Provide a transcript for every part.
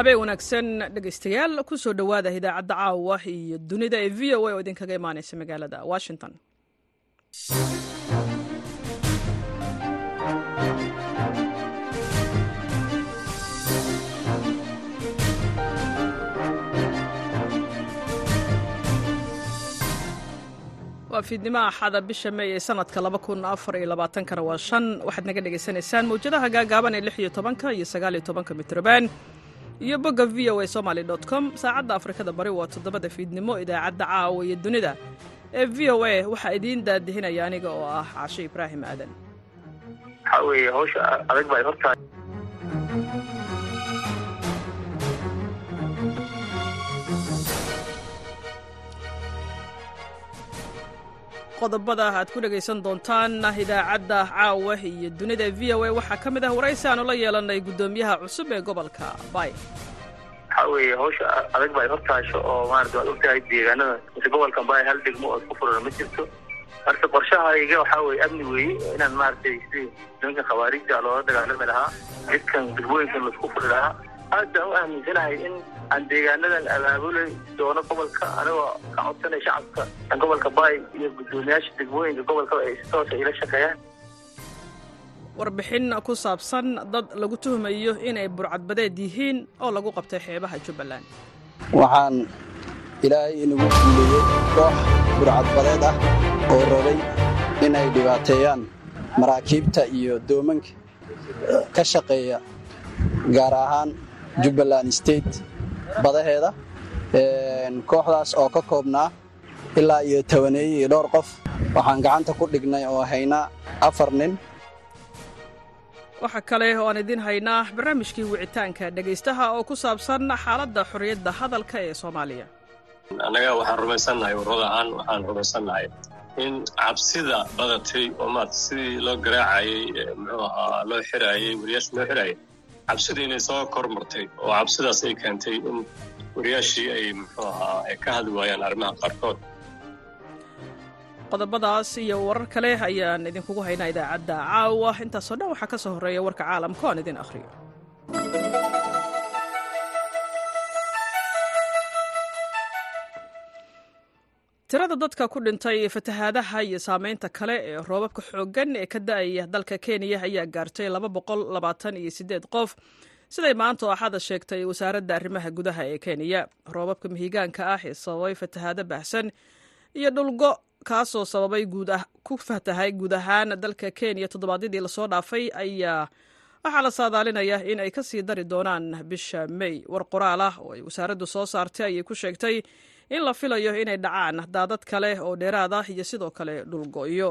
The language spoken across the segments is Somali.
habeen wanaagsan dhegaystayaal ku soo dhowaada idaacadda caawa iyo dunida ee v o a oo idinkaga imaanaysa magaalada washington waa fiidnimaha axada bisha mey ee sanadka kana waa shan waxaad naga dhegaysanaysaan mawjadaha gaagaaban ee lix iyo tobanka iyo sagaaliyo tobanka mitrobaan iyo bogga v o a somaly com saacadda afrikada bari waa toddobada fiidnimo idaacadda caawa iyo dunida ee v o a waxaa idiin daadihinaya aniga oo ah cashe ibraahim aadan waxaa weeye hawsha adag baa hortahay qodobada aad ku dhegaysan doontaan idaacadda caawa iyo dunida v o a waxaa ka mid ah waraysi aanu la yeelanay guddoomiyaha cusub ee gobolka bay waxaa weeye hawsha adag baa hortaasho oo maarata waad ogtahay deegaanada mise gobolka bay hal degmo oo isku furan ma jirto marka qorshahayga waxaa weeye amni weeye inaan maaragtay si nimanka khawaariijta loola dagaalami lahaa jidkan degmooyinkan laisku furi lahaa aad baan u aaminsanahay in aan deegaanadan abaabulay doono gobolka anigoo ka codsanay shacabka gobolka baay iyo guddoomiyaasha degmooyinka gobolka ay si toosa ila shaqeeyaan warbixin ku saabsan dad lagu tuhmayo inay burcadbadeed yihiin oo lagu qabtay xeebaha jubbaland waxaan ilaahay inagu guuleeyey koox burcadbadeed ah oo rabay inay dhibaateeyaan maraakiibta iyo doomanka ka shaqeeya gaar ahaan jubbaland state badaheeda kooxdaas oo ka koobnaa ilaa iyo tobaneeye iyo dhowr qof waxaan gacanta ku dhignay oo haynaa afar nin waxaa kale oo aan idiin haynaa barnaamijkii wicitaanka dhegaystaha oo ku saabsan xaaladda xorriyadda hadalka ee soomaaliya annaga waxaan rumaysannahay warrad ahaan waxaan rumaysannahay in cabsida badatay oo maarata sidii loo garaacayey muxuu ahaa loo xiraayey wariyaasha loo xiraayay cabsidii inay soo kor martay oo cabsidaas ay keentay in wariyaashii ay muxuu ahaa ay ka hadli waayaan arrimaha qaarkood qodobadaas iyo warar kale ayaan idinkugu haynaa idaacadda caawa intaasoo dhan waxaa ka soo horreeya warka caalamka oan idin akhriyo tirada dadka ku dhintay fatahaadaha iyo saamaynta kale ee roobabka xooggan ee ka da'aya dalka kenya ayaa gaartay iyo sideed qof siday maanta oo axada sheegtay wasaaradda arrimaha gudaha ee kenya roobabka mihigaanka ah ee sababay fatahaado baahsan iyo dhulgo kaasoo sababay ku fatahay guud ahaan dalka kenya toddobaadyadii lasoo dhaafay ayaa waxaa la saadaalinayaa in ay ka sii dari doonaan bisha mey war qoraal ah oo ay wasaaraddu soo saartay ayay ku sheegtay in la filayo inay dhacaan daadad kale oo dheeraad ah iyo sidoo kale dhulgo'yo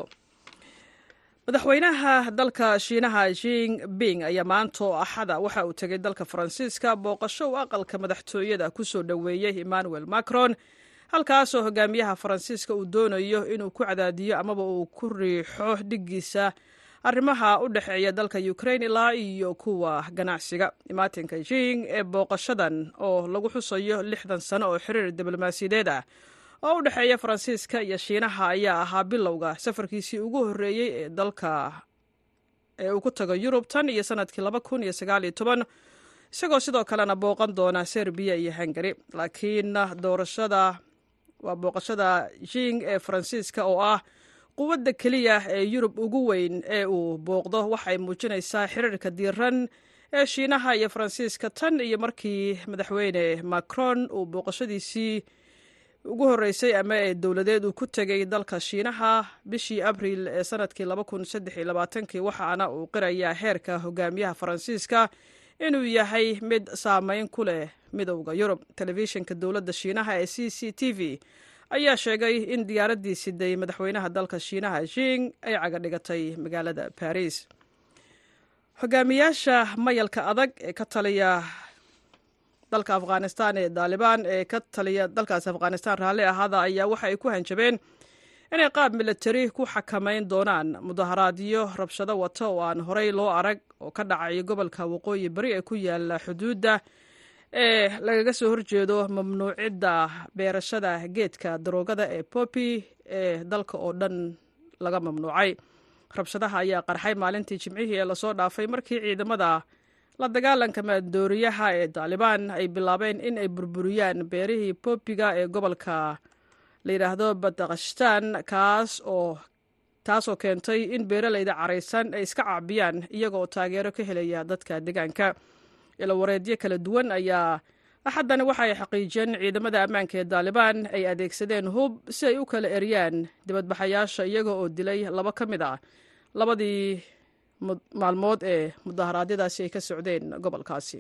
madaxweynaha dalka shiinaha jing bing ayaa maanta oo axada waxa uu tegay dalka faransiiska booqasho uu aqalka madaxtooyada ku soo dhoweeyey emmanuel macron halkaasoo hogaamiyaha faransiiska uu doonayo inuu ku cadaadiyo amaba uu ku riixo dhiggiisa arrimaha u dhexeeya dalka ukrain ilaa iyo kuwa ganacsiga imaatinka jing ee booqashadan oo lagu xusayo lixdan sano oo xiriir diblomaasiyadeed ah oo u dhexeeya faransiiska iyo shiinaha ayaa ahaa bilowga safarkiisii ugu horreeyey ee dalka ee uu ku tago yurub tan iyo sanadkii laba kun iyo sagaaliyo toban isagoo sidoo kalena booqan doona serbiya iyo hungari laakiin doorashada waa booqashada jing ee faransiiska oo ah quwadda keliya ee yurub ugu weyn ee uu booqdo waxay muujinaysaa xiriirka diiran ee shiinaha iyo faransiiska tan iyo markii madaxweyne macron uu booqashadiisii ugu horreysay ama ee dowladeed uu ku tegay dalka shiinaha bishii abriil ee sanadkii waxaana uu qirayaa heerka hogaamiyaha faransiiska inuu yahay mid saameyn ku leh midowda yurub telefishinka dowladda shiinaha ee c c t v ayaa sheegay in diyaaraddii siday madaxweynaha dalka shiinaha jing ay cagadhigatay magaalada baris hogaamiyaasha mayalka adag ee ka taliya dalka afghanistan ee daalibaan ee ka taliya dalkaasi afghanistan raalli ahaada ayaa waxa ay ku hanjabeen inay qaab milatari ku xakamayn doonaan mudaharaadyo rabshado wata oo aan horey loo arag oo ka dhacay gobolka waqooyi bari ee ku yaala xuduudda ee lagaga soo horjeedo mamnuucidda beerashada geedka daroogada ee poppy ee dalka oo dhan laga mamnuucay rabshadaha ayaa qarxay maalintii jimcihii ee lasoo dhaafay markii ciidamada la dagaalanka maandooriyaha ee taalibaan ay bilaabeen in ay burburiyaan beerihii boobiga ee gobolka la yidhaahdo badakashtan kaas oo taasoo keentay in beeraleyda caraysan ay iska caabiyaan iyagaoo taageero ka helaya dadka deegaanka ilawareedyo kala duwan ayaa axaddani waxa ay xaqiijiyeen in ciidamada ammaanka ee taalibaan ay adeegsadeen hub si ay u kala eryaan dibadbaxayaasha iyaga oo dilay laba ka mid ah labadii maalmood ee mudaharaadyadaasi ay ka socdeen gobolkaasi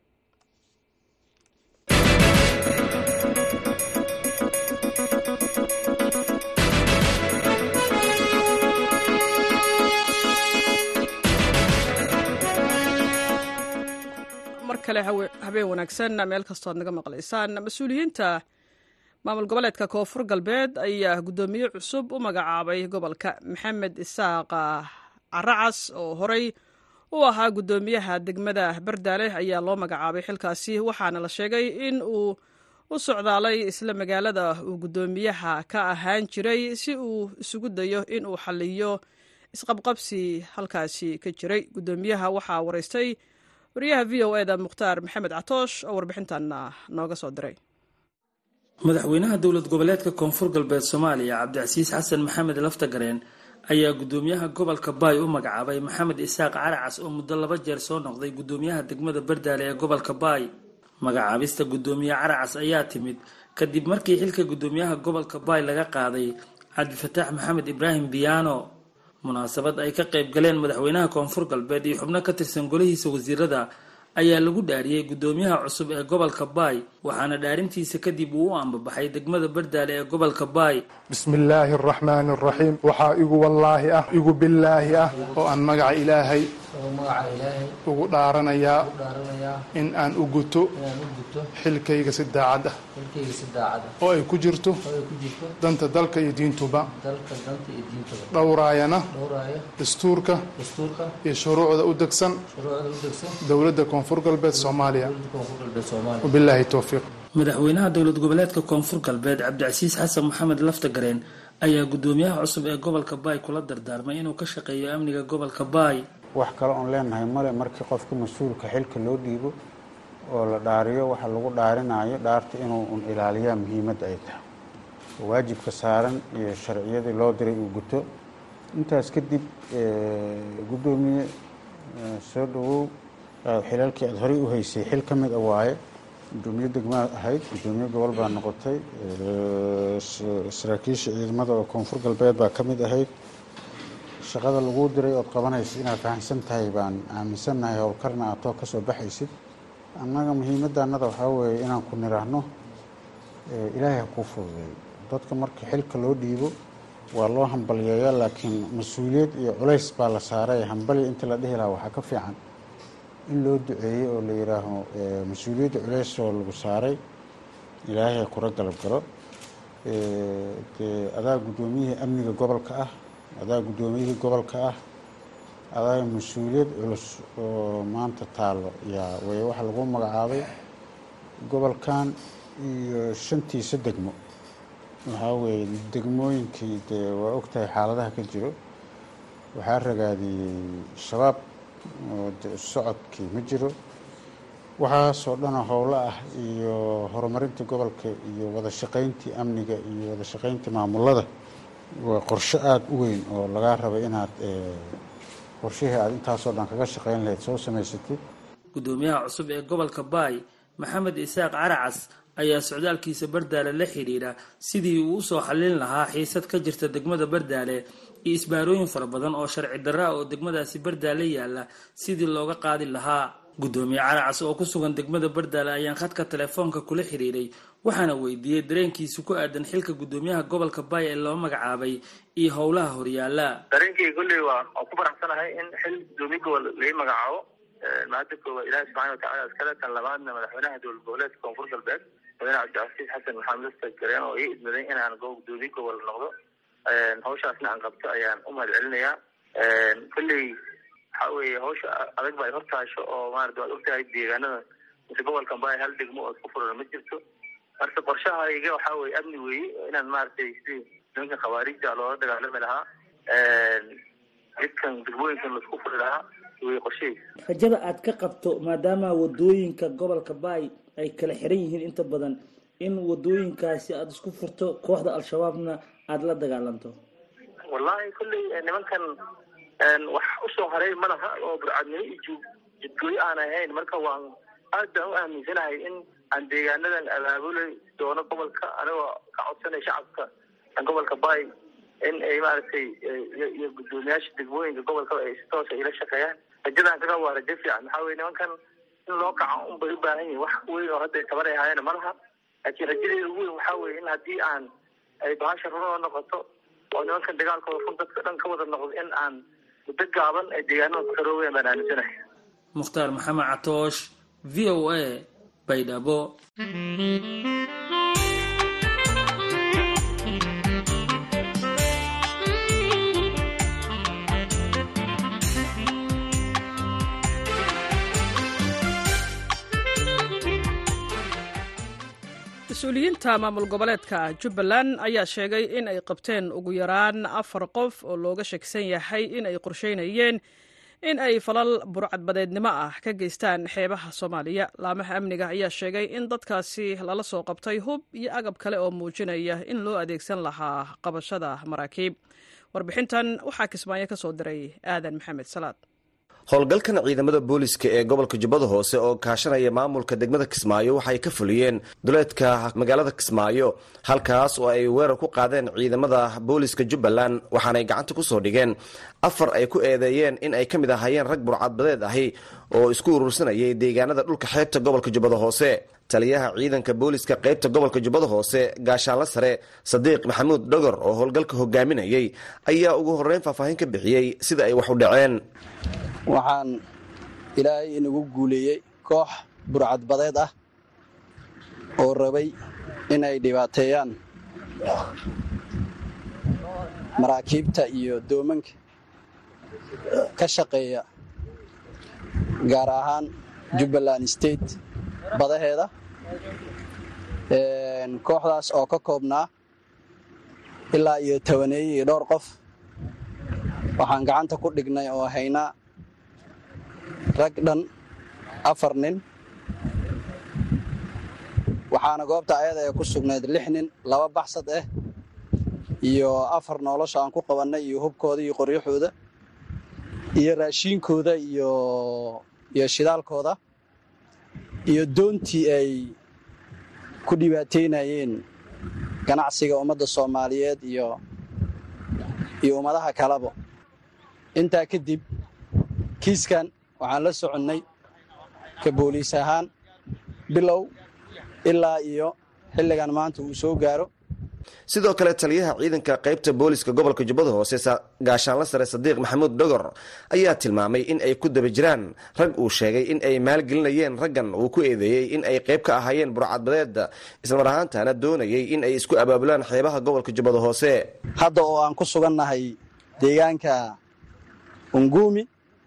mar kale habeen wanaagsan meel kastoo ad naga maqlaysaan mas-uuliyiinta maamul goboleedka koonfur galbeed ayaa guddoomiye cusub u magacaabay gobolka maxamed isaaq caracas oo horey u ahaa guddoomiyaha degmada bardaale ayaa loo magacaabay xilkaasi waxaana la sheegay in uu u socdaalay isla magaalada uu guddoomiyaha ka ahaan jiray si uu isugu dayo in uu xaliyo isqabqabsi halkaasi ka jiray guddoomiyaha waxaa wareystay wariyaha v o eda mukhtaar maxamed catoosh oo warbixintan nooga soo diray madaxweynaha dowlad goboleedka koonfur galbeed soomaaliya cabdicasiis xasan maxamed laftagareen ayaa guddoomiyaha gobolka baay u magacaabay maxamed isaaq caracas oo muddo laba jeer soo noqday guddoomiyaha degmada bardaale ee gobolka baay magacaabista guddoomiye caracas ayaa timid kadib markii xilka guddoomiyaha gobolka baay laga qaaday cabdifataax maxamed ibraahim biyaano munaasabad ay ka qayb galeen madaxweynaha koonfur galbeed iyo xubno ka tirsan golihiisa wasiirada ayaa lagu dhaariyey guddoomiyaha cusub ee gobolka baay waxaana dhaarintiisa kadib uu u ambabaxay degmada bardaale ee gobolka baay bismi illaahi araxmaani araxiim waxaa igu wallaahi ah igu billaahi ah oo aan magaca ilaahay ugu dhaaranayaa in aan u guto xilkayga si daacad ah oo ay ku jirto danta dalka iyo diintuba dhowraayana dastuurka iyo shuruucda u degsan dowladda koonfur galbeed soomaaliya wabilaahi towfiiq madaxweynaha dowlad goboleedka koonfur galbeed cabdicasiis xasan maxamed laftagareen ayaa guddoomiyaha cusub ee gobolka baay kula dardaarmay inuu ka shaqeeyo amniga gobolka baay wax kale oon leenahay male markii qofka mas-uulka xilka loo dhiibo oo la dhaariyo waxa lagu dhaarinayo dhaarta inuu un ilaaliyaa muhiimadda ay tahay waajibka saaran iyo sharciyadii loo diray uu guto intaas kadib guddoomiye soo dhawow xilalkii aada horey u haysay xil ka mid a waaye guddoomiye degmaa ahayd guddoomiye gobol baa noqotay saraakiisha ciidamada oo koonfur galbeed baa ka mid ahayd shaqada laguu diray ood qabanaysid inaad fahamsan tahay baan aaminsannahay howlkarna aad too ka soo baxaysid annaga muhiimadda annada waxaa weeye inaan ku niraahno ilaahay ha kuu fududeeyo dadka marka xilka loo dhiibo waa loo hambalyeeyaa laakiin mas-uuliyad iyo culays baa la saaray hambalya inta la dhihi lahaa waxaa ka fiican in loo duceeyo oo la yidhaaho mas-uuliyadda culays oo lagu saaray ilaahay ha kula galab galo dee adaa guddoomiyihii amniga gobolka ah adaa guddoomiyihii gobolka ah adaa mas-uuliyad culus oo maanta taallo yaa way waxa lagu magacaabay gobolkan iyo shantiisa degmo waxaa weeye degmooyinkii dee waa ogtahay xaaladaha ka jiro waxaa ragaadiyey shabaab oo de socodkii ma jiro waxaasoo dhanoo howlo ah iyo horumarinta gobolka iyo wada shaqayntii amniga iyo wada shaqayntii maamulada waa qorshe aada u weyn oo lagaa rabay inaad qorshihii aada intaasoo dhan kaga shaqayn lahayd soo samaysatid guddoomiyaha cusub ee gobolka baay maxamed isaaq caracas ayaa socdaalkiisa bardaale la xidhiidha sidii uu usoo xallin lahaa xiisad ka jirta degmada bardaale iyo isbaarooyin fara badan oo sharci darra ah oo degmadaasi bardaale yaalla sidii looga qaadi lahaa guddoomiye caracas oo ku sugan degmada bardaale ayaan khadka telefoonka kula xidhiidhay waxaana weydiiyey dareenkiisa ku aadan xilka guddoomiyaha gobolka baay ee loo magacaabay iyo howlaha horyaala dareenkayga kolley waa waan ku faraxsanahay in xil guddoomiye gobol lai magacaabo mahadda koowaad ilaahi subxana watacala iskale tan labaadna madaxweynaha dowlad goboleedka koonfur galbeed madaxweyne cabdicasiis xasan maxamed lasta gareen oo ii idmaday inaan guddoomiye gobol noqdo hawshaasna aan qabto ayaan u mahad celinayaa kolley waxaa weeye hawsha adag ba ay hortaasho oo maarata waad ogtahay deegaanada mise gobolkan baay hal degmo oo isku furan ma jirto marka qorshahayga waxaa weye amni weeye inaan maaragtay si nimanka khawaarijta loola dagaalami lahaa jidkan degmooyinkan laisku furi lahaa wey qorshahii rajada aad ka qabto maadaama wadooyinka gobolka baay ay kala xiran yihiin inta badan in wadooyinkaasi aada isku furto kooxda al-shabaabna aada la dagaalanto wallahi kolley nimankan wax usoo haray ma laha oo burcadnimo iyo jidgooyo aan ahayn marka waan aad baan u aaminsanahay in aan deegaanadan abaabulay doono gobolka anigoo ka codsanay shacabka gobolka baay in ay maaragtay iyo guddoomiyaasha degmooyinka gobolka ay si toosa ila shaqeeyaan rajadaan kaga waa rajo fiican maxaa weye nimankan in loo kaco un bay u baahan yihin wax weyn oo hadda tabar ay haayeen ma laha laakiin rajadeeda ugu weyn waxaa weye in haddii aan ay bahasha runoo noqoto oo nimankan dagaalkooda run dadka dhan ka wada noqdo in aan muddo gaaban ay deegaanada ku xoroobayaan baan aaminsanahay mukhtaar maxamed catoosh v o a baydhabo mas-uuliyiinta maamul goboleedka jubbaland ayaa sheegay in ay qabteen ugu yaraan afar qof oo looga shaksan yahay in ay qorsheynayeen in ay falal burcadbadeednimo ah ka geystaan xeebaha soomaaliya laamaha amniga ayaa sheegay in dadkaasi lala soo qabtay hub iyo agab kale oo muujinaya in loo adeegsan lahaa qabashada maraakiib warbixintan waxaa kismaayo ka soo diray aadan maxamed salaad howlgalkan ciidamada booliska ee gobolka jubbada hoose oo kaashanaya maamulka degmada kismaayo waxay ka fuliyeen duleedka magaalada kismaayo halkaas oo ay weerar ku qaadeen ciidamada booliska jubbaland waxaanay gacanta ku soo dhigeen afar ay ku eedeeyeen in ay ka mid ahaayeen rag burcadbadeed ahi oo isku urursanayay deegaanada dhulka xeebta gobolka jubbada hoose taliyaha ciidanka booliska qaybta gobolka jubbada hoose gaashaanla sare sadiiq maxamuud dhogor oo howlgalka hogaaminayay ayaa ugu horreyn faahfaahin ka bixiyey sida ay wax u dhaceen waxaan ilaahay inagu guuleeyey koox burcadbadeed ah oo rabay in ay dhibaateeyaan maraakiibta iyo doomanka ka shaqeeya gaar ahaan jubbaland state badaheeda kooxdaas oo ka koobnaa ilaa iyo tobaneeye iyo dhowr qof waxaan gacanta ku dhignay oo haynaa rag dhan afar nin waxaana goobta ayada ee ku sugnayd lix nin laba baxsad ah iyo afar nolosha aan ku qabannay iyo hubkooda iyo qoryaxooda iyo raashiinkooda iyo iyo shidaalkooda iyo doontii ay ku dhibaateynayeen ganacsiga ummadda soomaaliyeed iyo iyo ummadaha kaleba intaa kadib kiiskan waxaan la soconnay ka booliis ahaan bilow ilaa iyo xilligan maanta uu soo gaaro sidoo kale taliyaha ciidanka qaybta booliska gobolka jubbada hoose gaashaanla sare sadiiq maxamuud dhogor ayaa tilmaamay in ay ku daba jiraan rag uu sheegay in ay maalgelinayeen raggan uu ku eedeeyey in ay qayb ka ahaayeen burcadbadeeda islamar ahaantana doonayay in ay isku abaabulaan xeebaha gobolka jubbada hoose hadda oo aan ku sugannahay deegaanka unguumi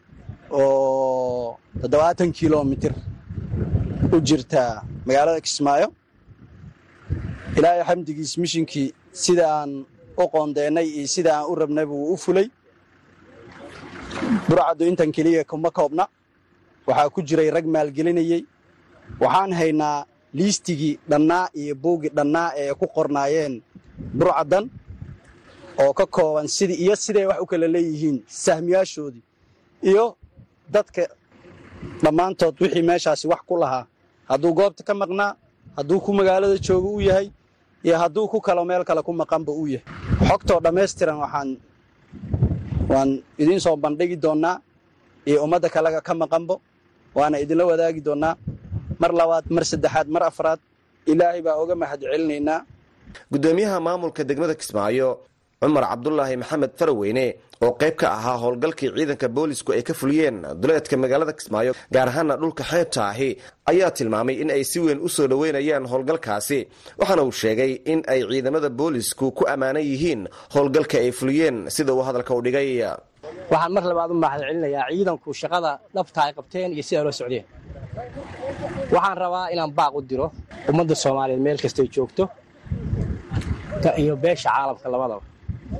oo toddobaatan kilomitir u jirta magaalada kismaayo ilaahay xamdigiis mishinkii sida aan u qoondeennay iyo sida aan u rabnayba wuu u fulay burcaddu intan keliya kuma koobna waxaa ku jiray rag maalgelinayey waxaan haynaa liistigii dhannaa iyo buuggii dhannaa ee ku qornaayeen burcaddan oo ka kooban sidii iyo siday wax u kala leeyihiin sahmiyaashoodii iyo dadka dhammaantood wixii meeshaasi wax ku lahaa hadduu goobta ka maqnaa hadduu ku magaalada jooga u yahay iyo hadduu ku kalo meel kale ku maqanba uu yahay xogtoo dhammaystiran waxaan waan idiin soo bandhigi doonnaa iyo ummadda kalaga ka maqanbo waana idinla wadaagi doonnaa mar labaad mar saddexaad mar afraad ilaahay baa oga mahad celinaynaa guddoomiyaha maamulka degmada kismaayo cumar cabdulaahi maxamed faraweyne oo qayb ka ahaa howlgalkii ciidanka boolisku ay ka fuliyeen duleedka magaalada kismaayo gaar ahaana dhulka xeebta ahi ayaa tilmaamay in ay si weyn u soo dhoweynayaan howlgalkaasi waxaana uu sheegay in ay ciidamada boolisku ku ammaanan yihiin howlgalka ay fuliyeen sida uu hadalka u dhigay waxaan mar labaad u mahad celinayaa ciidanku shaqada dhabta ay qabteen iyo siday loo socdeen waxaan rabaa inaan baaq u diro ummadda soomaaliyeed meel kastay joogto iyo beesha caalamka labadaba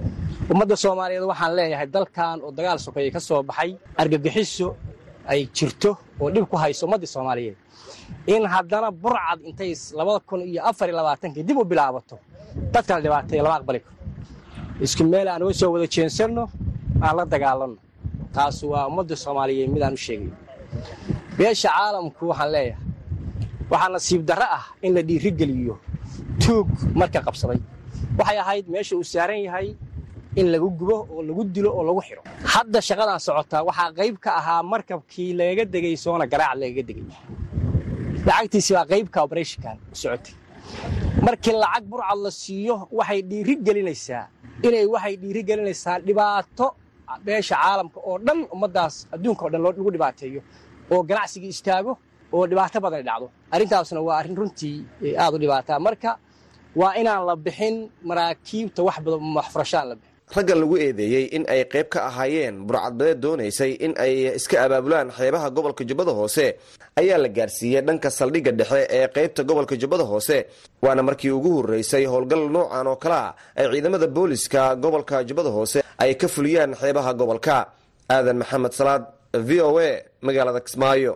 ummadda soomaaliyeed waxaan leeyahay dalkan oo dagaal sokeeye ka soo baxay argagixiso ay jirto oo dhib ku hayso ummaddii soomaaliyeed in haddana burcad intay labada kun iyo afar iyo labaatankii dib u bilaabato dadkala dhibaateeya lama aqbali karo isku meel aan uga soo wada jeensanno aan la dagaalanno taas waa ummadda soomaaliyeed midaan u sheegayo beesha caalamku waxaan leeyahay waxaa nasiib darro ah in la dhiirigeliyo tuug marka qabsaday waxay ahayd meesha uu saaran yahay in lagu gubo oo lagu dilo oo lagu xidho hadda shaqadan socotaa waxaa qayb ka ahaa markabkii lagaga degay soona garaac lagaga degay lacagtiisi baa qaybka obrethonkan u socotay markii lacag burcad la siiyo waxay dhiiri gelinaysaa inay waxay dhiiri gelinaysaa dhibaato beesha caalamka oo dhan ummaddaas adduunka o dhan lagu dhibaateeyo oo ganacsigii istaago oo dhibaato badan dhacdo arrintaasna waa arrin runtii aad u dhibaataa marka waa inaan la bixin maraakiibta wax badan waxfurashaan la bixin raggan lagu eedeeyey in ay qayb ka ahaayeen burcadbadeed doonaysay in ay iska abaabulaan xeebaha gobolka jubbada hoose ayaa la gaarsiiyey dhanka saldhigga dhexe ee qaybta gobolka jubbada hoose waana markii ugu horreysay howlgal noocan oo kale a ay ciidamada booliska gobolka jubbada hoose ay ka fuliyaan xeebaha gobolka aadan maxamed salaad v o a magaalada kismaayo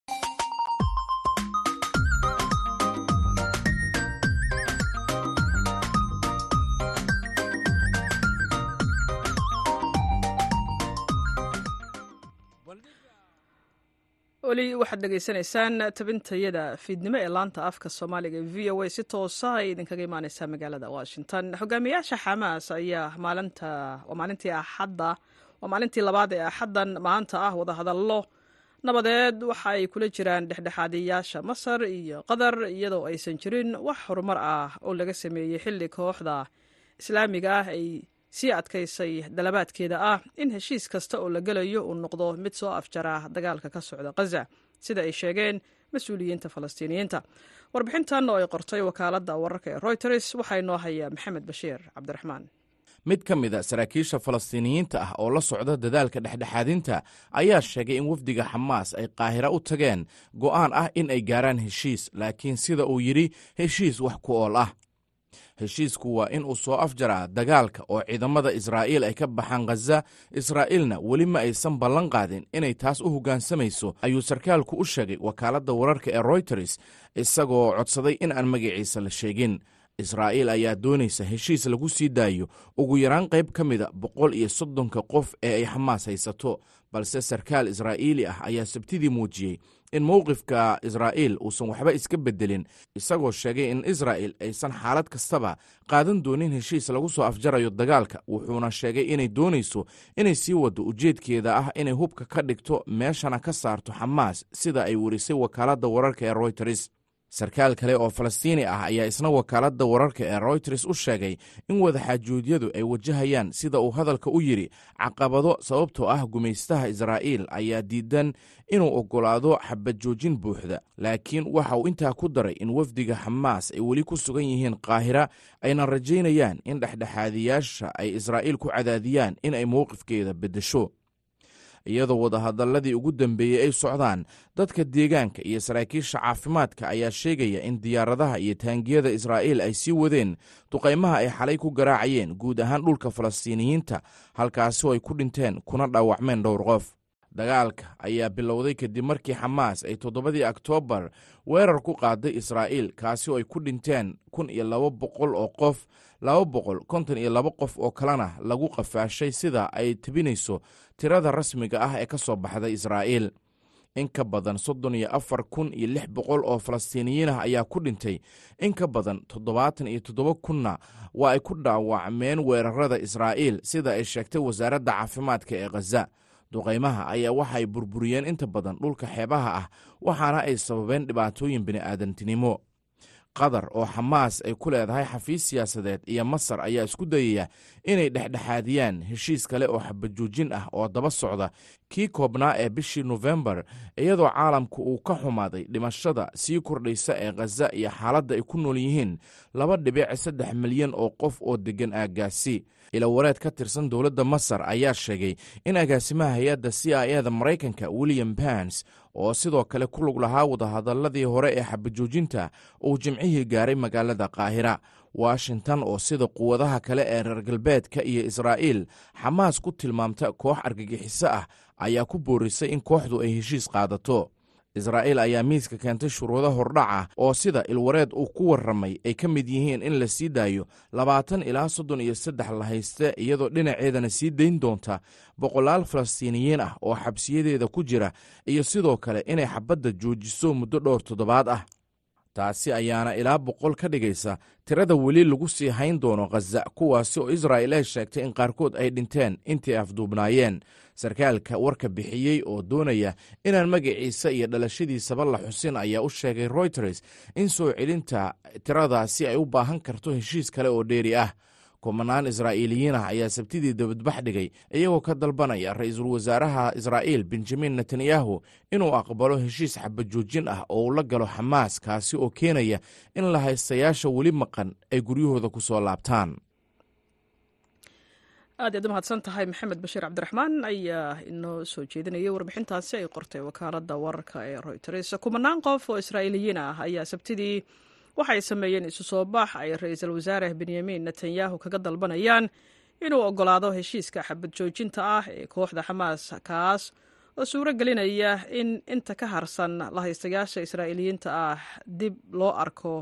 weli waxaad dhegaysanaysaan tabintayada fiidnimo ee laanta afka soomaaliga ee v o a si toosa ay idinkaga imaaneysaa magaalada washington hogaamiyaasha xamaas ayaa maalinta waa maalintii axadda waa maalintii labaad ee axaddan maanta ah wadahadallo nabadeed waxa ay kula jiraan dhexdhexaadiyaasha masar iyo qatar iyadoo aysan jirin wax horumar ah oo laga sameeyey xilli kooxda islaamiga ah ay sii adkaysay dalabaadkeeda ah in heshiis kasta oo la gelayo uu noqdo mid soo afjara dagaalka ka socda khaza sida ay sheegeen mas-uuliyiinta falastiiniyiinta warbixintan oo ay qortay wakaaladda wararka ee royters waxaa inoo haya maxamed bashiir cabdiraxmaan mid ka mid a saraakiisha falastiiniyiinta ah oo la socda dadaalka dhexdhexaadinta ayaa sheegay in wafdiga xamaas ay qaahira u tageen go'aan ah in ay gaaraan heshiis laakiin sida uu yidhi heshiis wax ku ool ah heshiisku waa in uu soo afjaraa dagaalka oo ciidamada israa'iil ay ka baxaan khaza israa'iilna weli ma aysan ballan qaadin inay taas u hoggaansamayso ayuu sarkaalku u sheegay wakaaladda wararka ee royters isagoo codsaday in aan magaciisa la sheegin israa'iil ayaa doonaysa heshiis lagu sii daayo ugu yaraan qayb ka mida boqol iyo soddonka qof ee ay xamaas haysato balse sarkaal israa'iili ah ayaa sabtidii muujiyey in mowqifka israa'iil uusan waxba iska beddelin isagoo sheegay in israa'il aysan xaalad kastaba qaadan doonin heshiis lagu soo afjarayo dagaalka wuxuuna sheegay inay doonayso inay sii waddo ujeedkeeda ah inay hubka ka dhigto meeshana ka saarto xamaas sida ay werisay wakaaladda wararka ee royters sarkaal kale oo falastiini ah ayaa isna wakaaladda wararka ee royters u sheegay in wadaxaajuudyadu ay wajahayaan sida uu hadalka u yidhi caqabado sababtoo ah gumaystaha israa'iil ayaa diidan inuu oggolaado xabadjoojin buuxda laakiin waxa uu intaa ku daray in wafdiga xamaas ay weli ku sugan yihiin qaahira ayna rajaynayaan in dhexdhexaadiyaasha ay israa'iil ku cadaadiyaan in ay mowqifkeeda beddesho iyadoo wadahadalladii ugu dambeeyey ay socdaan dadka deegaanka iyo saraakiisha caafimaadka ayaa sheegaya in diyaaradaha iyo taangiyada israa'iil ay sii wadeen duqaymaha ay xalay ku garaacayeen guud ahaan dhulka falastiiniyiinta halkaasi oo ay ku dhinteen kuna dhaawacmeen dhowr qof dagaalka ayaa bilowday kadib markii xamaas ay toddobadii oktoobar weerar ku qaaday israa'iil kaasi oo ay ku dhinteen kun iyo laba boqol oo qof laba boqol konton iyo laba qof oo kalena lagu qafaashay sida ay tebinayso tirada rasmiga ah ee ka soo baxday israa'iil in ka badan soddon iyo afar kun iyo lix boqol oo falastiiniyiin ah ayaa ku dhintay in ka badan toddobaatan iyo toddoba kunna waa ay ku dhaawacmeen weerarada israa'iil sida ay sheegtay wasaaradda caafimaadka ee khaza duqaymaha ayaa waxay burburiyeen inta badan dhulka xeebaha ah waxaana ay sababeen dhibaatooyin bini'aadantinimo qatar oo xamaas ay ku leedahay xafiis siyaasadeed iyo masar ayaa isku dayaya inay dhexdhexaadiyaan heshiis kale oo xabajoojin ah oo daba socda kii koobnaa ee bishii nofembar iyadoo caalamku uu ka xumaaday dhimashada sii kordhaysa ee khaza iyo xaaladda ay ku nool yihiin laba dhibic saddex milyan oo qof oo deggan aaggaasi ilawareed ka tirsan dowladda masar ayaa sheegay in agaasimaha hay-adda c i eda maraykanka william bans oo sidoo kale ku lug lahaa wadahadalladii hore ee xabajoojinta uu jimcihii gaaray magaalada qaahira washington oo sida quwadaha kale ee reer galbeedka iyo israa'iil xamaas ku tilmaamta koox argagixiso ah ayaa ku boorisay in kooxdu ay heshiis qaadato israa'iil ayaa miiska keentay shuruudo hordhac ah oo sida ilwareed uu ku warramay ay ka mid yihiin in la sii daayo labaatan ilaa soddon iyo saddex la hayste iyadoo dhinaceedana sii dayn doonta boqolaal falastiiniyiin ah oo xabsiyadeeda ku jira iyo sidoo kale inay xabadda joojiso muddo dhowr toddobaad ah taasi ayaana ilaa boqol ka dhigaysa tirada weli lagu sii hayn doono khaza kuwaasi oo israa'il ay sheegtay in qaarkood ay dhinteen intii afduubnaayeen sarkaalka warka bixiyey oo doonaya inaan magaciisa iyo dhalashadiisaba la xusin ayaa u sheegay royters in soo celinta tiradaasi ay u baahan karto heshiis kale oo dheeri ah kumanaan israa'iiliyiin ah ayaa sabtidii dabadbax dhigay iyagoo ka dalbanaya ra-iisul wasaaraha israa'iil benjamin netanyahu inuu aqbalo heshiis xabajoojin ah oo uu la galo xamaas kaasi oo keenaya in la haystayaasha weli maqan ay guryahooda ku soo laabtaan aad yaad u mahadsan tahay maxamed bashiir cabdiraxmaan ayaa inoo soo jeedinayay warbixintaasi ay qortay wakaaladda wararka ee royters kumanaan qof oo israa'iiliyiin ah ayaa sabtidii waxay sameeyeen isu soo bax ay ra-iisul wasaare benyamin netanyahu kaga dalbanayaan inuu ogolaado heshiiska xabad joojinta ah ee kooxda xamaas kaas oo suuro gelinaya in inta ka harsan lahaystayaasha israa'iiliyiinta ah dib loo arko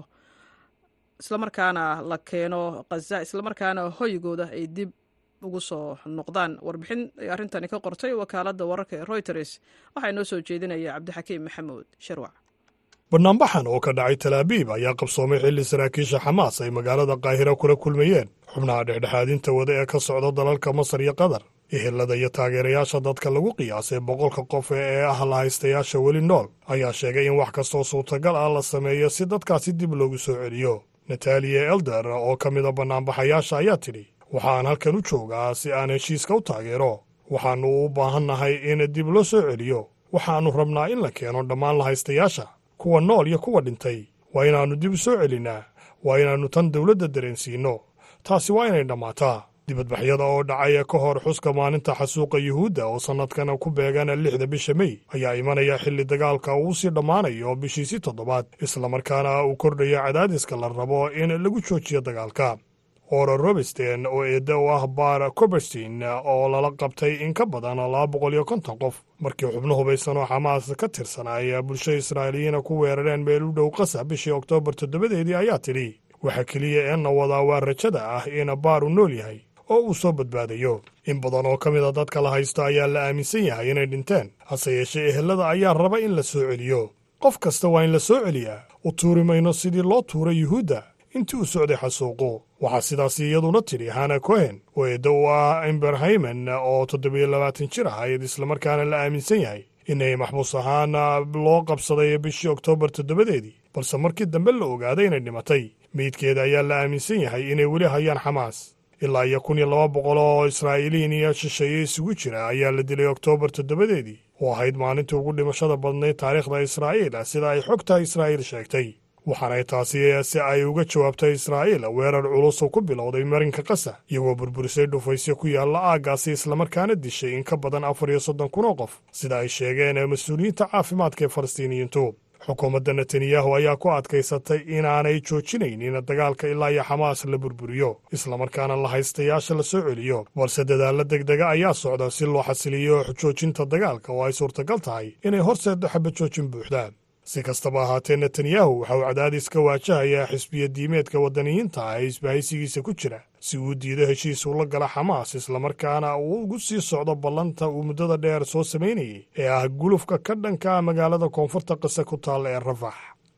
islamarkaana la keeno khaza islamarkaana hoygooda ay dib ugu soo noqdaan warbixin ay arrintani ka qortay wakaaladda wararka ee royters waxaa inoo soo jeedinaya cabdixakiim maxamuud sharwac banaanbaxan oo ka dhacay talaabiib ayaa qabsoomay xilli saraakiisha xamaas ay magaalada qaahiro kula kulmayeen xubnaha dhexdhexaadinta wada ee ka socda dalalka masar iyo qatar ehelada iyo taageerayaasha dadka lagu qiyaasay boqolka qof ee ah lahaystayaasha weli nool ayaa sheegay in wax kastoo suurtagal ah la sameeyo si dadkaasi dib loogu soo celiyo nataliya elder oo ka mida bannaanbaxayaasha ayaa tidhi waxaan halkan u joogaa si aan heshiiska u taageero waxaannu u baahannahay in dib loo soo celiyo waxaannu rabnaa in la keeno dhammaan lahaystayaasha kuwa nool iyo kuwa dhintay waa inaannu dib u soo celinnaa waa inaannu tan dawladda dareensiinno taasi waa inay dhammaataa dibadbaxyada oo dhacaya ka hor xuska maalinta xasuuqa yuhuudda oo sannadkan ku beegan lixda bisha mey ayaa imanaya xilli dagaalka uu sii dhammaanayo bishiisii toddobaad islamarkaana uu kordhaya cadaadiska la rabo in lagu joojiyo dagaalka ora robersten oo eedda u ah bar coberstein oo lala qabtay in ka badan laba boqol iyo konton qof markii xubno hubaysan oo xamaas ka tirsan ay bulsho israa'iiliyiina ku weerareen meel u dhow qasa bishii oktoobar toddobadeedii ayaa tidhi waxa keliya ee na wadaa waa rajada ah in baar uu nool yahay oo uu soo badbaadayo in badan oo ka mid a dadka la haysto ayaa la aaminsan yahay inay dhinteen hase yeeshee ehelada ayaa raba in la soo celiyo qof kasta waa in la soo celiyaa u tuuri mayno sidii loo tuuray yuhuudda intii uu socday xasuuqu waxaa sidaasi iyaduna tidhi hana cohen oo eedda u ah imberhaymen oo toddobiyo labaatan jir ahayd islamarkaana la aaminsan yahay inay maxbuus ahaan loo qabsaday bishii oktoobar toddobadeedii balse markii dambe la ogaaday inay dhimatay meydkeeda ayaa la aaminsan yahay inay weli hayaan xamaas ilaa iyo kun iyo laba boqol oo israa'iiliin iyo shisheeye isugu jira ayaa la dilay oktoobar toddobadeedii oo ahayd maalintii ugu dhimashada badnayd taariikhda israa'iil sida ay xogta israa'iil sheegtay waxaanay taasi si ay uga jawaabtay israa'iil weerar culus oo ku bilowday marinka qasa iyagoo burburisay dhufaysyo ku yaalla aaggaasi islamarkaana dishay in ka badan afar iyo soddon kun oo qof sida ay sheegeen mas-uuliyiinta caafimaadka ee falastiiniyiintu xukuumadda netanyahu ayaa ku adkaysatay inaanay joojinaynin dagaalka ilaa iyo xamaas la burburiyo islamarkaana la haystayaasha la soo celiyo balse dadaalla degdega ayaa socda si loo xasiliyo joojinta dagaalka oo ay suurtagal tahay inay horseeddo xabad joojin buuxdaan si kastaba ahaatee netanyahu waxa uu cadaadis ka waajahayaa xisbiya diimeedka waddaniyiinta ah ee isbahaysigiisa ku jira si uu diido heshiis ula gala xamaas islamarkaana uu ugu sii socdo ballanta uu muddada dheer soo samaynayay ee ah gulufka ka dhanka magaalada koonfurta qise ku taalla ee rafax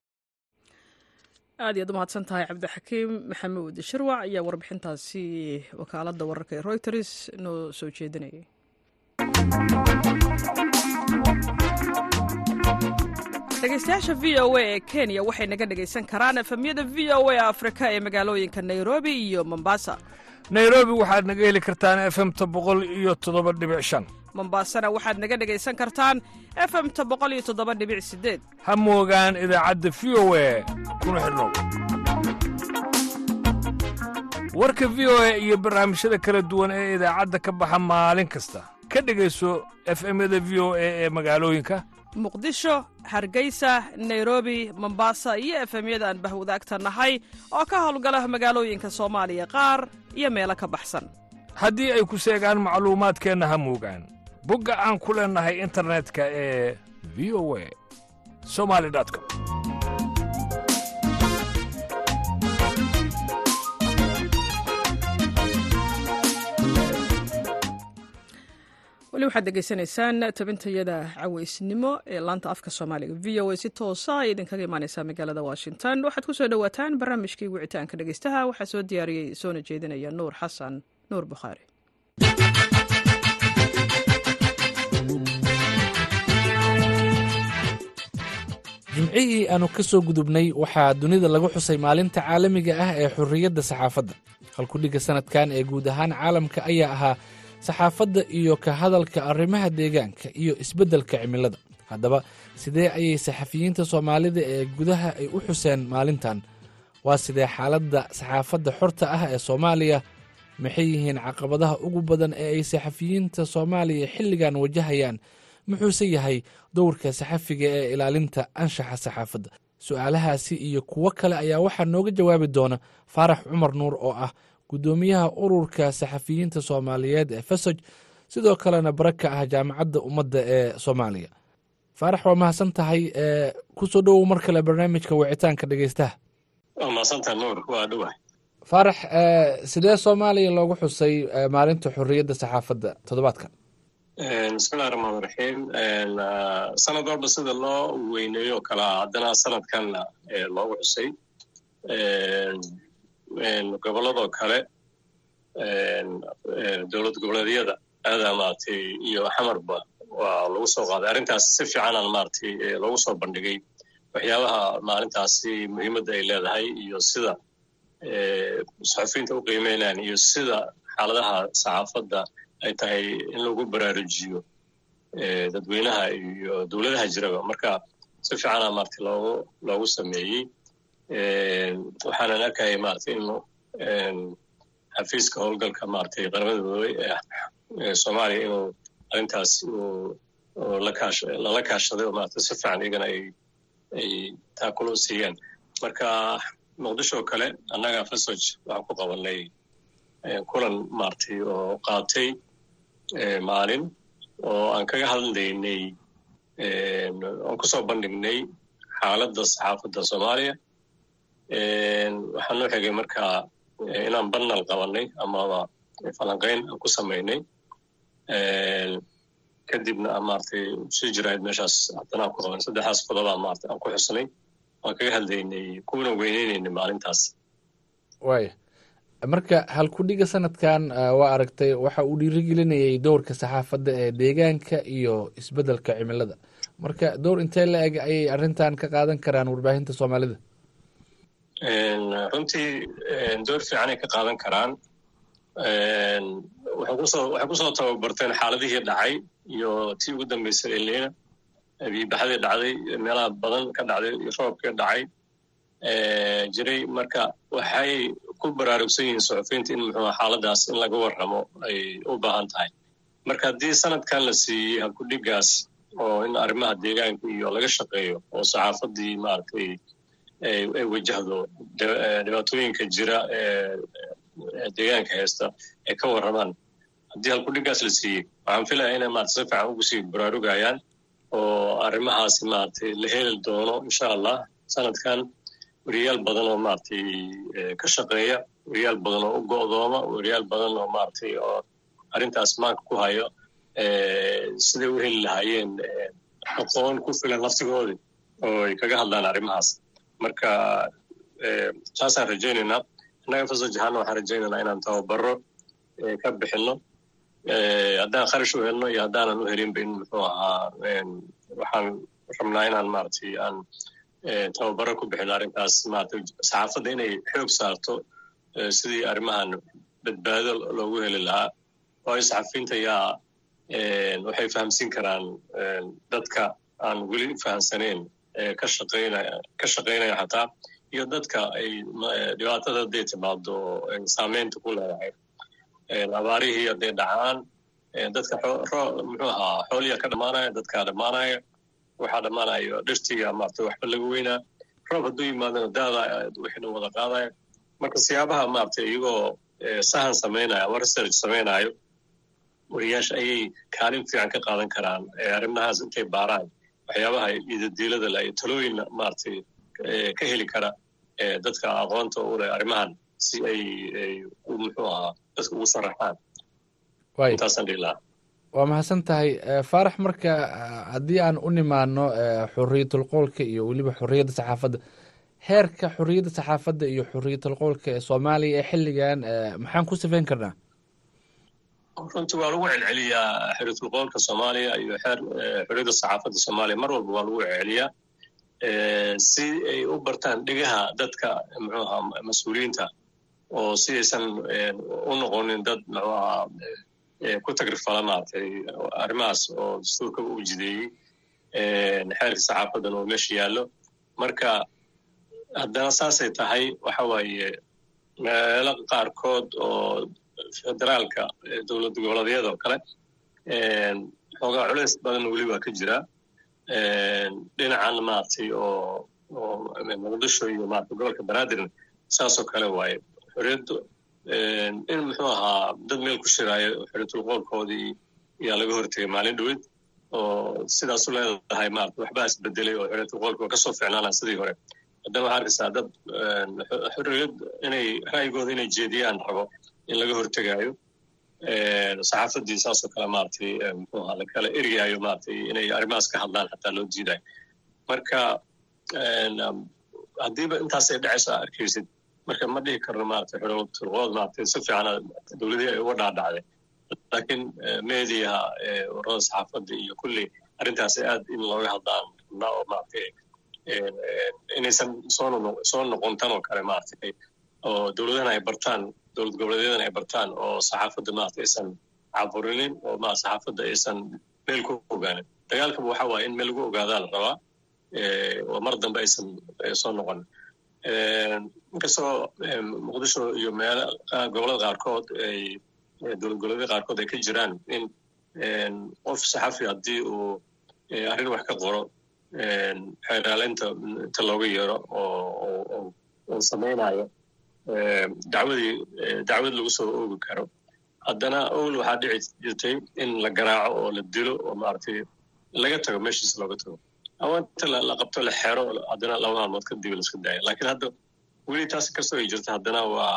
aad iyaad u mahadsan tahay cabdixakiim maxamuud shirwac ayaa warbixintaasi wakaaladda wararka ee royters noo soo jeedinayay dhegeystayaasha v o a ee kenya waxay naga dhegaysan karaan efemyada v o a afrika ee magaalooyinka nairobi iyo mombasa nairobi waxaad naga heli kartaan efemta boqol iyo toddoba dhibic shan mombasana waxaad naga dhegaysan kartaan efemta boqol iyo toddoba dhibic sideed ha moogaan idaacadda v o a kuna xidhnow warka v o a iyo barnaamijyada kala duwan ee idaacadda ka baxa maalin kasta ka dhegayso efemyada v o a ee magaalooyinka muqdisho hargeysa nairobi mombasa iyo efemyada aan bahwadaagta nahay oo ka howlgala magaalooyinka soomaaliya qaar iyo meelo ka baxsan haddii ay ku seegaan macluumaadkeenna ha muugaan bogga aan ku leennahay internetka ee v o a somali com weli waxaad degeysanaysaan tabintayada caweysnimo ee laanta afka soomaaliga v o a si toosa ay idinkaga imaaneysaa magaalada washington waxaad ku soo dhowaataan barnaamijkii wicitaanka dhegeystaha waxaa soo diyaariyey soona jeedinaya nuur xasan nuur bukhaari jimcihii aanu ka soo gudubnay waxaa dunida lagu xusay maalinta caalamiga ah ee xurriyadda saxaafadda halkudhigga sannadkan ee guud ahaan caalamka ayaa ahaa saxaafadda iyo ka hadalka arrimaha deegaanka iyo isbeddelka cimilada haddaba sidee ayay saxafiyiinta soomaalida ee gudaha ay u xuseen maalintan waa sidee xaaladda saxaafadda xorta ah ee soomaaliya maxay yihiin caqabadaha ugu badan ee ay saxafiyiinta soomaaliya xilligan wajahayaan muxuuse yahay dowrka saxafiga ee ilaalinta anshaxa saxaafadda su'aalahaasi iyo kuwo kale ayaa waxaa nooga jawaabi doona faarax cumar nuur oo ah guddoomiyaha ururka saxafiyiinta soomaaliyeed ee fesoj sidoo kalena bara ka ah jaamacadda ummadda ee soomaaliya faarax waa mahadsan tahay ku soo dhowow mar kale barnaamijka wicitaanka dhegeystaha waa mahadsantaha nuur waa dhowahay faarax sidee soomaaliya loogu xusay maalinta xurriyadda saxaafadda toddobaadkan bismillahi raxmaan raxiim sanad walba sida loo weyneeyo kalaa haddana sanadkanna loogu xusay gobolladoo kale dowlad goboleedyada aadaa maaragtay iyo xamarba waa lagu soo qaaday arrintaas si fiicanaan maaragtay loogu soo bandhigay waxyaabaha maalintaasi muhiimadda ay leedahay iyo sida saxufiyiinta u qiimeynayaan iyo sida xaaladaha saxaafadda ay tahay in lagu baraarujiyo dadweynaha iyo dowladaha jiraba marka si fiicana maaragtay loogu loogu sameeyey waxaanan arkaya maaragtay in xafiiska howlgalka maaragtay qaramada midoobey ee soomaaliya inuu arrintaas uu lakaash lala kaashaday oo maaragtay si fiican iyagana ay ay taakulo siiyaan marka muqdisho oo kale annaga fesoj waxaan ku qabanay kulan maaragtay oo qaatay maalin oo aan kaga hadlaynay aan ku soo bandhignay xaaladda saxaafadda soomaaliya waxaan noo xigay markaa inaan banal qabanay amaba falanqayn aan ku samaynay kadibna aan maaragtay sii jirahayd meeshaas haddana aan ku qabanay saddexdaas qodobaa maaragtay aan ku xusnay waan kaga hadlaynay kuwana weyneynayna maalintaas waaya marka halkudhiga sanadkan waa aragtay waxa uu dhiirigelinayay dowrka saxaafadda ee deegaanka iyo isbeddelka cimilada marka dowr intee la eg ayay arrintan ka qaadan karaan warbaahinta soomaalida runtii door fiicanay ka qaadan karaan waxay kusoo waxay kusoo tababarteen xaaladihii dhacay iyo tii ugu dambeysay elina biibaxdii dhacday meelaha badan ka dhacday iyo roobkii dhacay jiray marka waxay ku baraarugsan yihiin suxufiyiinta in muxuu xaaladaas in laga warramo ay u baahan tahay marka haddii sanadkan la siiyey halkudhigaas oo in arrimaha deegaanka iyo laga shaqeeyo oo saxaafaddii maaragtay ay wajahdo dhibaatooyinka jira ee deegaanka haysta ay ka warramaan haddii halkudhigaas la siiyey waxaan filaya inay maarata si fiican ugu sii baraarugayaan oo arrimahaasi maaragtay la heli doono insha allah sanadkan weriyaal badan oo maaragtay ka shaqeeya weriyaal badan oo u go'dooma weriyaal badan oo maaragtay oo arrintaas maanka ku hayo siday u heli lahaayeen aqoon ku filan laftigoodii oo ay kaga hadlaan arrimahaas marka saasaan rajaynaynaa innaga fasaj ahaana waxaan rajaynaynaa inaan tababaro ka bixinno haddaan kharash u helno iyo haddaanan u helinba in muxuu ahaa waxaan rabnaa inaan maaragtay aan tababaro ku bixino arrintaas maaragtay saxaafadda inay xoog saarto sidii arrimahan badbaado loogu heli lahaa waayo saxafiyiinta yaa waxay fahamsiin karaan dadka aan weli fahamsanayn ka shaqaynaya ka shaqaynaya xataa iyo dadka ay dhibaatada hadday timaado saameynta ku leedahay abaarihii hadday dhacaan dadka muxuu ahaa xooliya ka dhammaanaya dadkaa dhammaanaya waxaa dhammaanayo dhirtiga maaragtay waxba laga weynaa roob hadduu yimaadana daada wixii dhan wada qaadaya marka siyaabaha maaragtay iyagoo sahan samaynayo ama research samaynayo wariyaasha ayay kaalin fiican ka qaadan karaan arrimahaas intay baaraan waxyaabaha idadiilada la iyo talooyin maaragtay ka heli kara dadka aqoonta u leh arrimahan si ay muxuu ahaa dadka ugu sharaxaan intaasaan dhihi lahaa waa mahadsan tahay faarax marka haddii aan u nimaano xuriyatul qoolka iyo weliba xuriyadda saxaafadda heerka xuriyadda saxaafadda iyo xuriyatul qoolka ee soomaaliya ee xilligan maxaan ku sifayn karnaa runtii waa lagu celceliyaa xuriyatul qoolka soomaaliya iyo xeer xuriyadda saxaafadda soomaaliya mar walba waa lagu celceliyaa si ay u bartaan dhegaha dadka muxuu ahaa mas-uuliyiinta oo si aysan u noqonin dad muxuu ahaa ku tagrifala maaragtay arrimahaas oo dastuurka u jideeyey xeerka saxaafadan oo meesha yaallo marka haddana saasay tahay waxa waaye meelo qaarkood oo federaalka dowlad goboleedyada oo kale xoogaa culays badan weli waa ka jira dhinacan maaragtay oo oo muqdisho iyo maaragtay gobolka banaadirna saasoo kale waaye xorriyaddu in muxuu ahaa dad meel ku shiraayo xorriyatul qoolkoodii ayaa laga hortegay maalin dhoweyd oo sidaasu leedahay maarata waxbaa isbedelay oo xorriyatul qoolka waa kasoo ficnaanaa sidii hore haddana waxaa arkaysaa dad xorriyad inay ra'yigooda inay jeediyaan rabo in laga hortegaayo saxaafadii saasoo kale maaragtay muxuu ahaa lakala ergaayo maaragtay inay arrimahaas ka hadlaan xataa loo diidayo marka haddiiba intaasay dhacayso aa arkaysid marka ma dhihi karno maaragtay xorowturqood maaragtay si fiican dowladihii ay uga dhaadhacday laakiin mediaha warada saxaafadda iyo kulli arrintaasi aad in looga hadlaan rabnaa oo maaragtay inaysan soo soo noqon tan oo kale maaragtay oo dowladahana ay bartaan dowlad goboleedyadana ay bartaan oo saxaafadda maaragtay aysan caburinin oo ma saxaafadda aysan meel ku ogaanin dagaalkaba waxa waaye in meel lagu ogaadaa la rabaa oo mar dambe aysan soo noqonin inkastoo muqdisho iyo meelo gobolada qaarkood ay dowlad goboleedyada qaarkood ay ka jiraan in qof saxafi haddii uu arrin wax ka qoro xeeraaleynta inta looga yeero oo oo samaynayo dacwadii dacwad lagu soo oogi karo haddana owl waxaa dhici jirtay in la garaaco oo la dilo oo maaragtay laga tago meeshiisa looga tago ama inta la qabto la xero haddana laba maalmood kadib la iska daayo laakiin hadda weli taas kastoo ay jirto haddana waa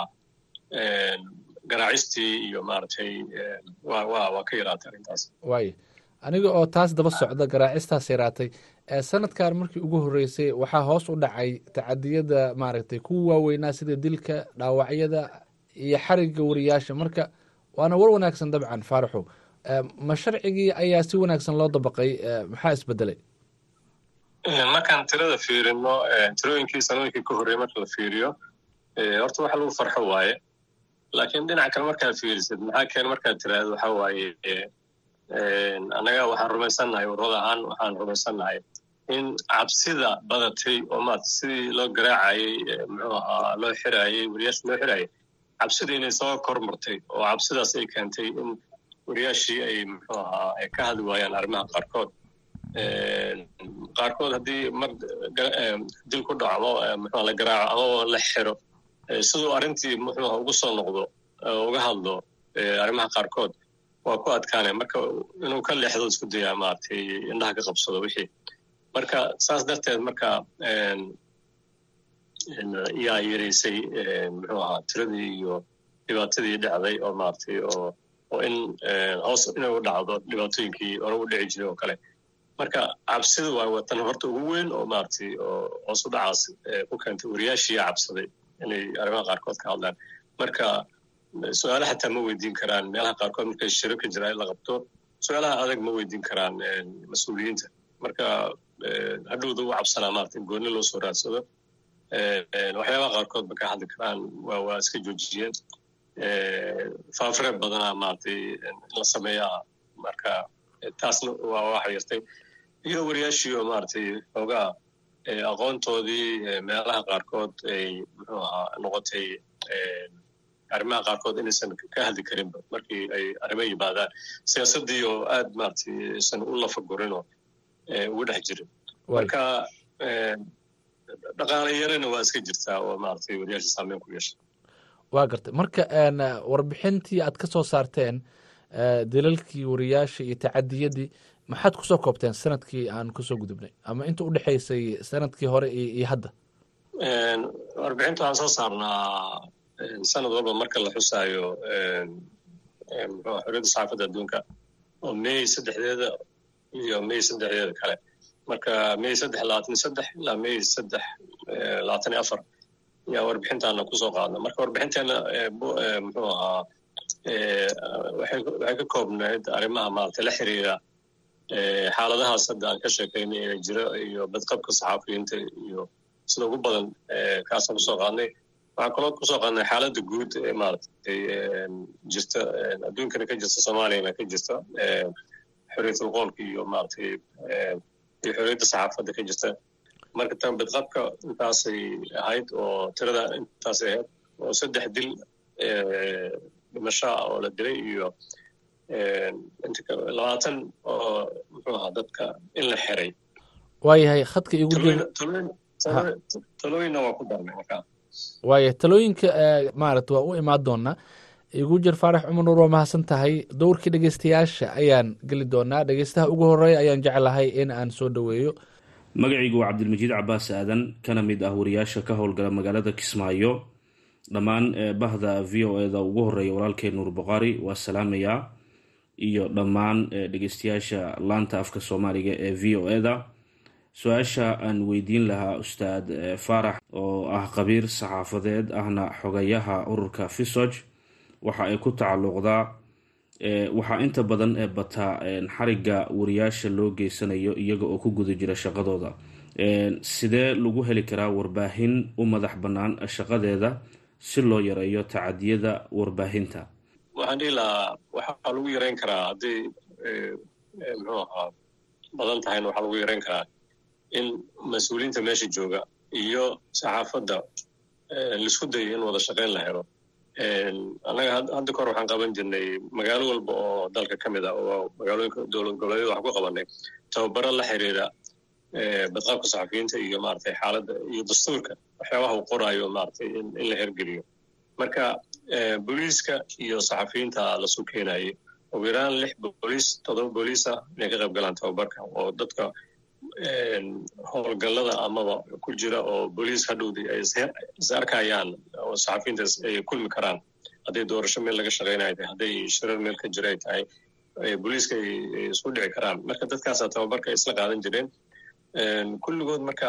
garaacistii iyo maaragtay wa wa waa ka yaraatay arrintaas waaya aniga oo taas daba socda garaacistaas yaraatay sanadkan markii ugu horreysay waxaa hoos u dhacay tacadiyada maaragtay kuwa waaweynaa sida dilka dhaawacyada iyo xarigga wariyaasha marka waana war wanaagsan dabcan faaraxow ma sharcigii ayaa si wanaagsan loo dabaqay maxaa isbedelay markaan tirada fiirino tirooyinkii sanooyinkii ka horreeyey marka la fiiriyo horta waxa lagu farxo waaye laakiin dhinaca kale markaad fiirisid maxaa keen markaad tiraahdo waxa waaye annaga waxaan rumaysannahay warrada ahaan waxaan rumaysannahay in cabsida badatay oo maarata sidii loo garaacayey muxuu ahaa loo xiraayey wariyaasha loo xiraayey cabsida inay soo kormartay oo cabsidaas ay keentay in wariyaashii ay muxuu ahaa ay ka hadli waayaan arrimaha qaarkood qaarkood haddii mar dil ku dhaco ama muxuu la garaaco ama la xiro siduu arrintii muxuu ugu soo noqdo uga hadlo arrimaha qaarkood waa ku adkaanay marka inuu ka leexdo isku dayaa maaragtay indhaha ka qabsado wixii marka saas darteed marka yaa yaraysay muxuu ahaa tiradii iyo dhibaatadii dhacday oo maaragtay oo oo in hoos inay u dhacdo dhibaatooyinkii hore u dhici jiray oo kale marka cabsida waa watan horta ugu weyn oo maaragtay oo hoos u dhacaas ku keentay wariyaashiiyaa cabsaday inay arrimaha qaarkood ka hadlaan marka su-aalaha xataa ma weydiin karaan meelaha qaarkood markay shiro ka jiraa in la qabto su-aalaha adag ma weydiin karaan mas-uuliyiinta marka hadhowda u cabsanaa maarata in goonni loo soo raadsado waxyaabaha qaarkood ba ka hadli karaan waa waa iska joojiyeen faafreeb badanaa maaragtay in la sameeyaa marka taasna waa waxa yartay iyo wariyaashii oo maaragtay xoogaa aqoontoodii meelaha qaarkood ay muxuu ahaa noqotay arrimaha qaarkood inaysan ka hadli karinba markii ay arrimo yimaadaan siyaasaddii oo aad maaragtay aysan u lafagurinoo ugu dhex jirin marka dhaqaale yarana waa iska jirtaa oo maaragtay wariyaasha saameyn ku yeesha waa gartay marka warbixintii aad ka soo saarteen dalalkii wariyaasha iyo tacadiyadii maxaad kusoo koobteen sanadkii aan kusoo gudubnay ama inta u dhexaysay sanadkii hore iyo hadda warbixinta waxaan soo saarnaa sanad walba marka la xusaayo muxuu xorriyadda saxaafadda adduunka oo may saddexdeeda iyo may saddexdeeda kale marka may saddex labaatan iyo saddex ilaa may saddex labaatan iyo afar ayaa warbixintaana kusoo qaadna marka warbixinteena muxuu ahaa waxay ka koobnayd arrimaha maaragtay la xiriira xaaladahaas hadda aan ka sheekaynay ee jira iyo badqabka saxaafiyiinta iyo sida ugu badan kaasaan kusoo qaadnay waxaan kaloo kusoo qaadnay xaaladda guud ee maaragtay jirta adduunkana ka jirta soomaaliyana ka jirta xorriyatul qoolka iyo maaragtay iyo xorriyadda saxaafadda ka jirta marka tan badqabka intaasay ahayd oo tirada intaasay ahayd oo saddex dil dhimasho ah oo la dilay iyo labaatan oo muxuu ahaa dadka in la xiray waayahay khadka igu jir talooyinna waa ku darnay markaa waayahay talooyinka maarata waa u imaan doonaa igu jir faarax cumar nuur waa mahadsan tahay dowrkii dhegeystayaasha ayaan geli doonaa dhegeystaha ugu horeeya ayaan jeclahay in aan soo dhoweeyo magacaygu waa cabdilmajiid cabaas aadan kana mid ah wariyaasha ka howlgala magaalada kismaayo dhammaan bahda v o eda ugu horeeya walaalkee nuur boqaari waa salaamayaa iyo dhammaan dhegeystayaasha laanta afka soomaaliga ee v o eda su-aasha aan weydiin lahaa ustaad faarax oo ah qabiir saxaafadeed ahna xogayaha ururka fisog waxa ay ku tacalluqdaa waxaa inta badan ee bataa xariga wariyaasha loo geysanayo iyaga oo ku guda jira shaqadooda sidee lagu heli karaa warbaahin u madax bannaan shaqadeeda si loo yareeyo tacadiyada warbaahinta waxaan dhihi lahaa waxaa lagu yareyn karaa hadday muxuu ahaa badan tahayna waxaa lagu yareyn karaa in mas-uuliyiinta meesha jooga iyo saxaafadda laisku dayo in wada shaqayn la helo annaga hadda kahor waxaan qaban jirnay magaalo walba oo dalka ka mid ah oo magaalooyinka dowlad goboleedyada waxaan ku qabanay tababaro la xiriira badqabka saxafiyiinta iyo maaragtay xaaladda iyo dastuurka waxyaabaha uu qoraayo maaragtay in la hergeliyo marka booliiska iyo saxafiyiinta lasu keenayay ugu yaraan lix booliis toddoba booliis ah inay ka qayb galaan tababarka oo dadka howlgallada amaba ku jira oo booliis hadhowdii ay is arkayaan oo saxafiyiinta ay kulmi karaan hadday doorasho meel laga shaqaynayo tahay hadday shirar meel ka jira ay tahay booliiska ay isku dhici karaan marka dadkaasaa tababarka ay isla qaadan jireen kulligood marka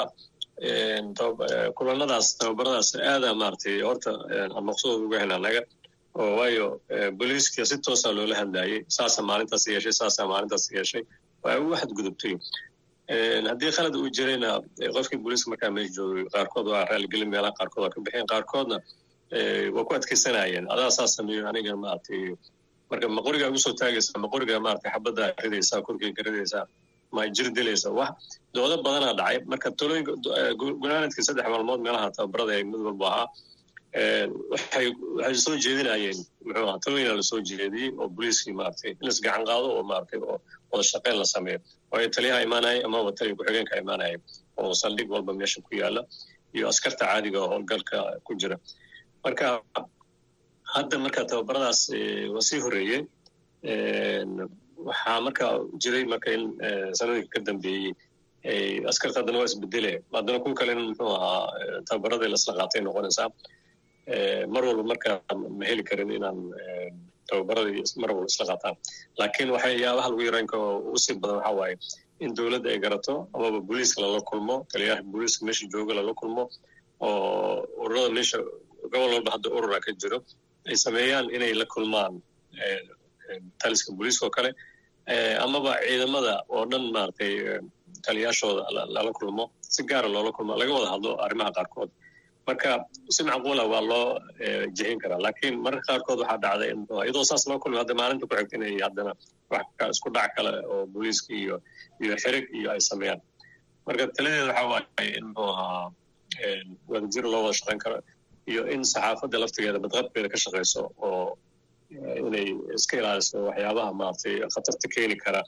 kulanadaas tababaradaas aada maaragtay horta maqsuud uga hela naga oo waayo booliiska si toosa loola hadlayay saasa maalintaas yeeshay saasa maalintaas yeeshay waa ugu xadgudubtay haddii khalad uu jirayna qofkii booliiska markaa meesha joogay qaarkood waa raaligelin meelaha qaarkood waa ka bixeen qaarkoodna waa ku adkaysanayeen adaa saas sameeyo aniga maaragtay marka ma qorigaa ugu soo taagaysa ma qorigaa maaragtay xabaddaa ridaysaa korkeyga ridaysaa ma jir dilaysa wax doodo badanaa dhacay marka talooyinka gunaanadkii saddex maalmood meelaha tababarada ee mid walba ahaa waxay waxay soo jeedinayeen muxuu ahaa talooyina lasoo jeediyey oo booliiskii maaragtay in las gacan qaado oo maaragtay oo wada shaqayn la sameeyo waayo taliyaha imaanaya amaba taliya ku-xigeenka imaanaya oo saldhig walba meesha ku yaala iyo askarta caadiga oo howlgalka ku jira marka hadda marka tababaradaas waa sii horeeyey waxaa marka jiray marka in sanooyinka ka dambeeyey askarta haddana waa isbedele haddana kuwa kale in muxuu ahaa tababaradii lasla qaatay noqonaysaa mar walba marka ma heli karin inaan tababaradii mar walba isla qaataan laakiin waxyaabaha lagu yareyn karo ugu sii badan waxaa waaye in dowladda ay garato amaba booliiska lala kulmo taliyaha booliiska meesha jooga lala kulmo oo ururada meesha gobol walba hadda urura ka jiro ay sameeyaan inay la kulmaan taliska booliiska oo kale amaba ciidamada oo dhan maaragtay taliyaashooda lala kulmo si gaara loola kulmo laga wada hadlo arrimaha qaarkood marka si macquula waa loo jihin karaa laakiin mararka qaarkood waxaa dhacday in iyadoo saas loo kulmo hadda maalinta ku xigta inay haddana wax isku dhac kale oo booliiska iyo iyo xirig iyo ay sameeyaan marka taladeeda waxaa waaye in muxuu ahaa wadajir loo wada shaqayn karo iyo in saxaafadda laftigeeda badqabkeeda ka shaqayso oo inay iska ilaaliso waxyaabaha maaragtay khatarta keeni kara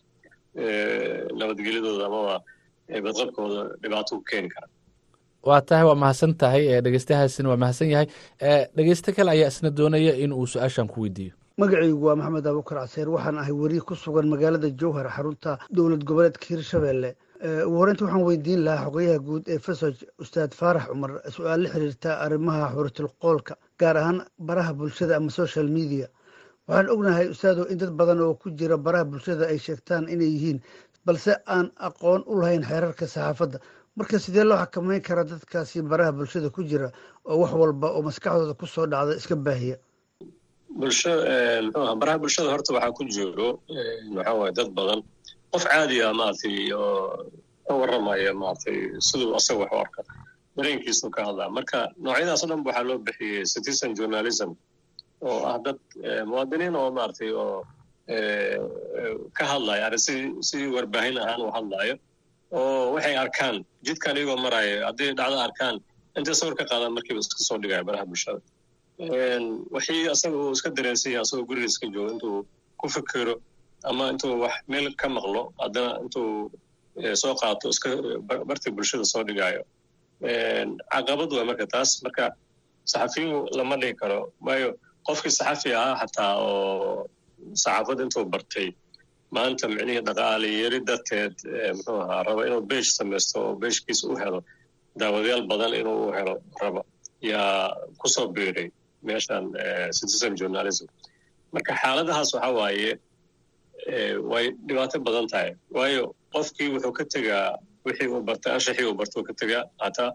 nabadgelyadooda amaba badqabkooda dhibaato ku keeni kara waa tahay waa mahadsan tahay dhegeystahaasina waa mahadsan yahay dhegeyste kale ayaa isna doonaya in uu su-aashan ku weydiiyo magacaygu waa maxamed abukar caseer waxaan ahay weriye ku sugan magaalada jowhar xarunta dowlad goboleedka hirshabelle ugu horeynta waxaan weydiin lahaa xogayaha guud ee fesoj ustaad faarax cumar su-aal la xiriirta arrimaha xuritilqoolka gaar ahaan baraha bulshada ama social media waxaan ognahay ustaado in dad badan oo ku jira baraha bulshada ay sheegtaan inay yihiin balse aan aqoon u lahayn xeerarka saxaafadda marka sidee loo xakameyn karaa dadkaasi baraha bulshada ku jira oo wax walba oo maskaxdooda ku soo dhacda iska baahiya bulsho mxuaha baraha bulshada horta waxaa ku jiro waxaa waaye dad badan qof caadi ah maaragtay oo ka warramaya maaragtay siduu asaga wax u arka dareenkiisu ka hadlaa marka noocyadaas o dhan waxaa loo bixiyey citizen journalism oo ah dad muwaadiniin oo maaragtay oo ka hadlaya arrin si si warbaahin ahaan u hadlayo oo waxay arkaan jidkan iyagoo maraayo hadday dhacdo arkaan intay sawir ka qaadaan markiiba iska soo dhigaya baraha bulshada wixii asaga uu iska dareensan yahay asagoo guriga iska joogo intuu ku fikiro ama intuu wax meel ka maqlo haddana intuu soo qaato iska bartii bulshada soo dhigaayo caqabad waa marka taas marka saxafiyu lama dhigi karo waayo qofkii saxafi ahaa xataa oo saxaafad intuu bartay maanta micnihii dhaqaale yari darteed muxuu ahaa raba inuu beesh samaysto oo beeshkiisa u helo daawadayaal badan inuu u helo raba yaa kusoo biiray meeshan citizen journalism marka xaaladahaas waxa waaye way dhibaato badan tahay waayo qofkii wuxuu ka tegaa wixii uu bartay anshaxii uu bartay uu ka tegaa hataa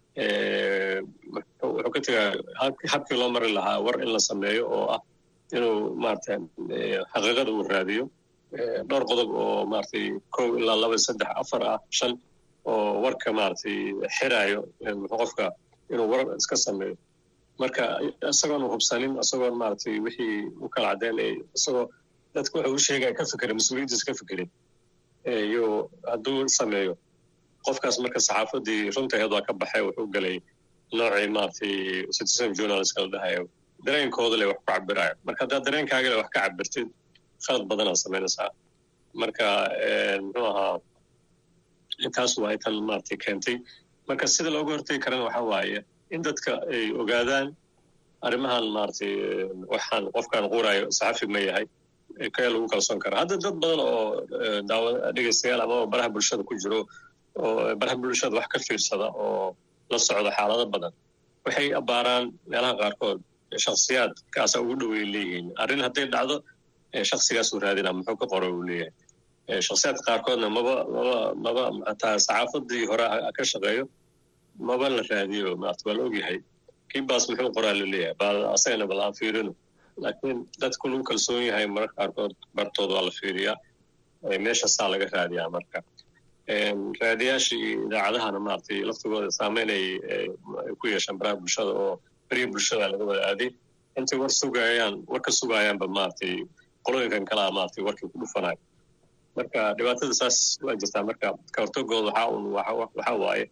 wuxuu ka tegaa habkii loo mari lahaa war in la sameeyo oo ah inuu maarata xaqiiqada uu raadiyo dhowr qodob oo maaragtay kow ilaa laba saddex afar ah shan oo warka maaragtay xiraayo qofka inuu war iska sameeyo marka isagoon hubsanin isagoon maaragtay wixii u kala caddeynay isagoo dadka wuxuu u sheegaya ka fikira mas-uuliyaddiisa ka fikirin iyo hadduu sameeyo qofkaas marka saxaafaddii runtaheed waa ka baxay wuxuu gelay noocii maaragtay citizen journalist la dhahayo dareenkooda le wax ku cabirayo marka haddaad dareenkaaga le wax ka cabirtid khalad badanaad samaynaysaa marka muxuu ahaa intaas waa tan maaragtay keentay marka sida looga hortegi karana waxa waaye in dadka ay ogaadaan arrimahan maaragtay waxaan qofkan qurayo saxafi ma yahay kee lagu kalsoon kara hadda dad badan oo daawa dhegeystayaal ama baraha bulshada ku jiro oo baraha bulshada wax ka fiirsada oo la socda xaalado badan waxay abaaraan meelaha qaarkood shaksiyaad kaasa ugu dhowey leeyihiin arrin hadday dhacdo shaksigaasuu raadina muxuu ka qora uu leeyahay shaksiyaadka qaarkoodna maba maba maba hataa saxaafadii hore ka shaqeeyo maba la raadiyo maarata waa la ogyahay kii baas muxuu qoraa la leeyahay bal asagana bal aan fiirino laakiin dadku lagu kalsoon yahay mararka qaarkood bartood waa la fiiriyaa meeshaasaa laga raadiyaa marka raadiyaashii idaacadahana maaragtay laftigooda saameyn ay ku yeeshaan baraha bulshada oo beriya bulshada laga wada aaday intay war sugayaan war ka sugayaanba maaragtay qolooyinkan kalaa maaragtay warkii ku dhufanayo marka dhibaatada saas waa jirtaa marka ka hortagooda waxaa un waxaa waaye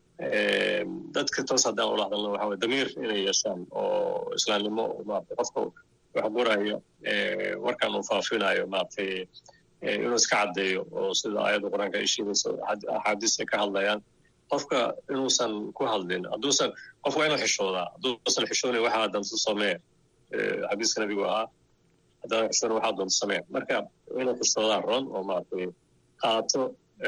dadka toos haddaan ula hadalna waxa waye damiir inay yeeshaan oo islaamnimo maaragtay qofka wax qoraayo warkan uu faafinayo maaragtay inuu iska caddeeyo oo sida aayadda qur-aanka ay sheegayso axaadiis ay ka hadlayaan qofka inuusan ku hadlin hadduusan qof waa inuu xishoodaa hadduusan xishoonayn waxaa danto samee xadiiska nabigu ahaa haddaan xishoonayn waxaa danto samee marka inuu xishoodaa ron oo maaragtay qaato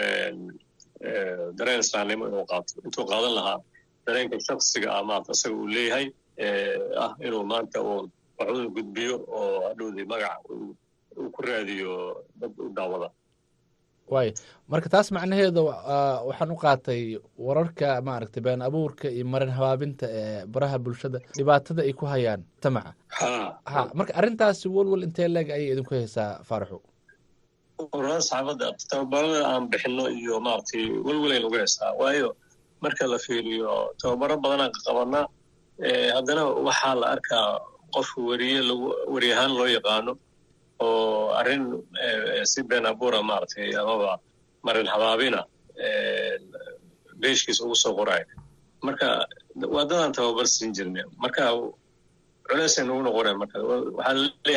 dareen islaamnimo inuu qaato intuu qaadan lahaa dareenka shaksiga ah maarata isaga uu leeyahay ah inuu maanta uun wax uu gudbiyo oo hadhowdii magac uu ku raadiyo dad u daawada waay marka taas macnaheeda waxaan u qaatay wararka maaragtay been abuurka iyo marin habaabinta ee baraha bulshada dhibaatada ay ku hayaan mujtamaca ha marka arrintaasi welwel intee leeg ayay idinku haysaa faaraxu ururada saxaafadda tababarada aan bixino iyo maaragtay welwelayn uga haysaa waayo marka la fiiriyo tababaro badanaan qabanaa haddana waxaa la arkaa qof weriye lagu weri ahaan loo yaqaano oo arrin si been abuura maaragtay amaba marin habaabina beeshkiisa ugu soo qoraayo marka waadadaan tababar siin jirne marka culeysay nagu noqoneen marka waxaa leeyahay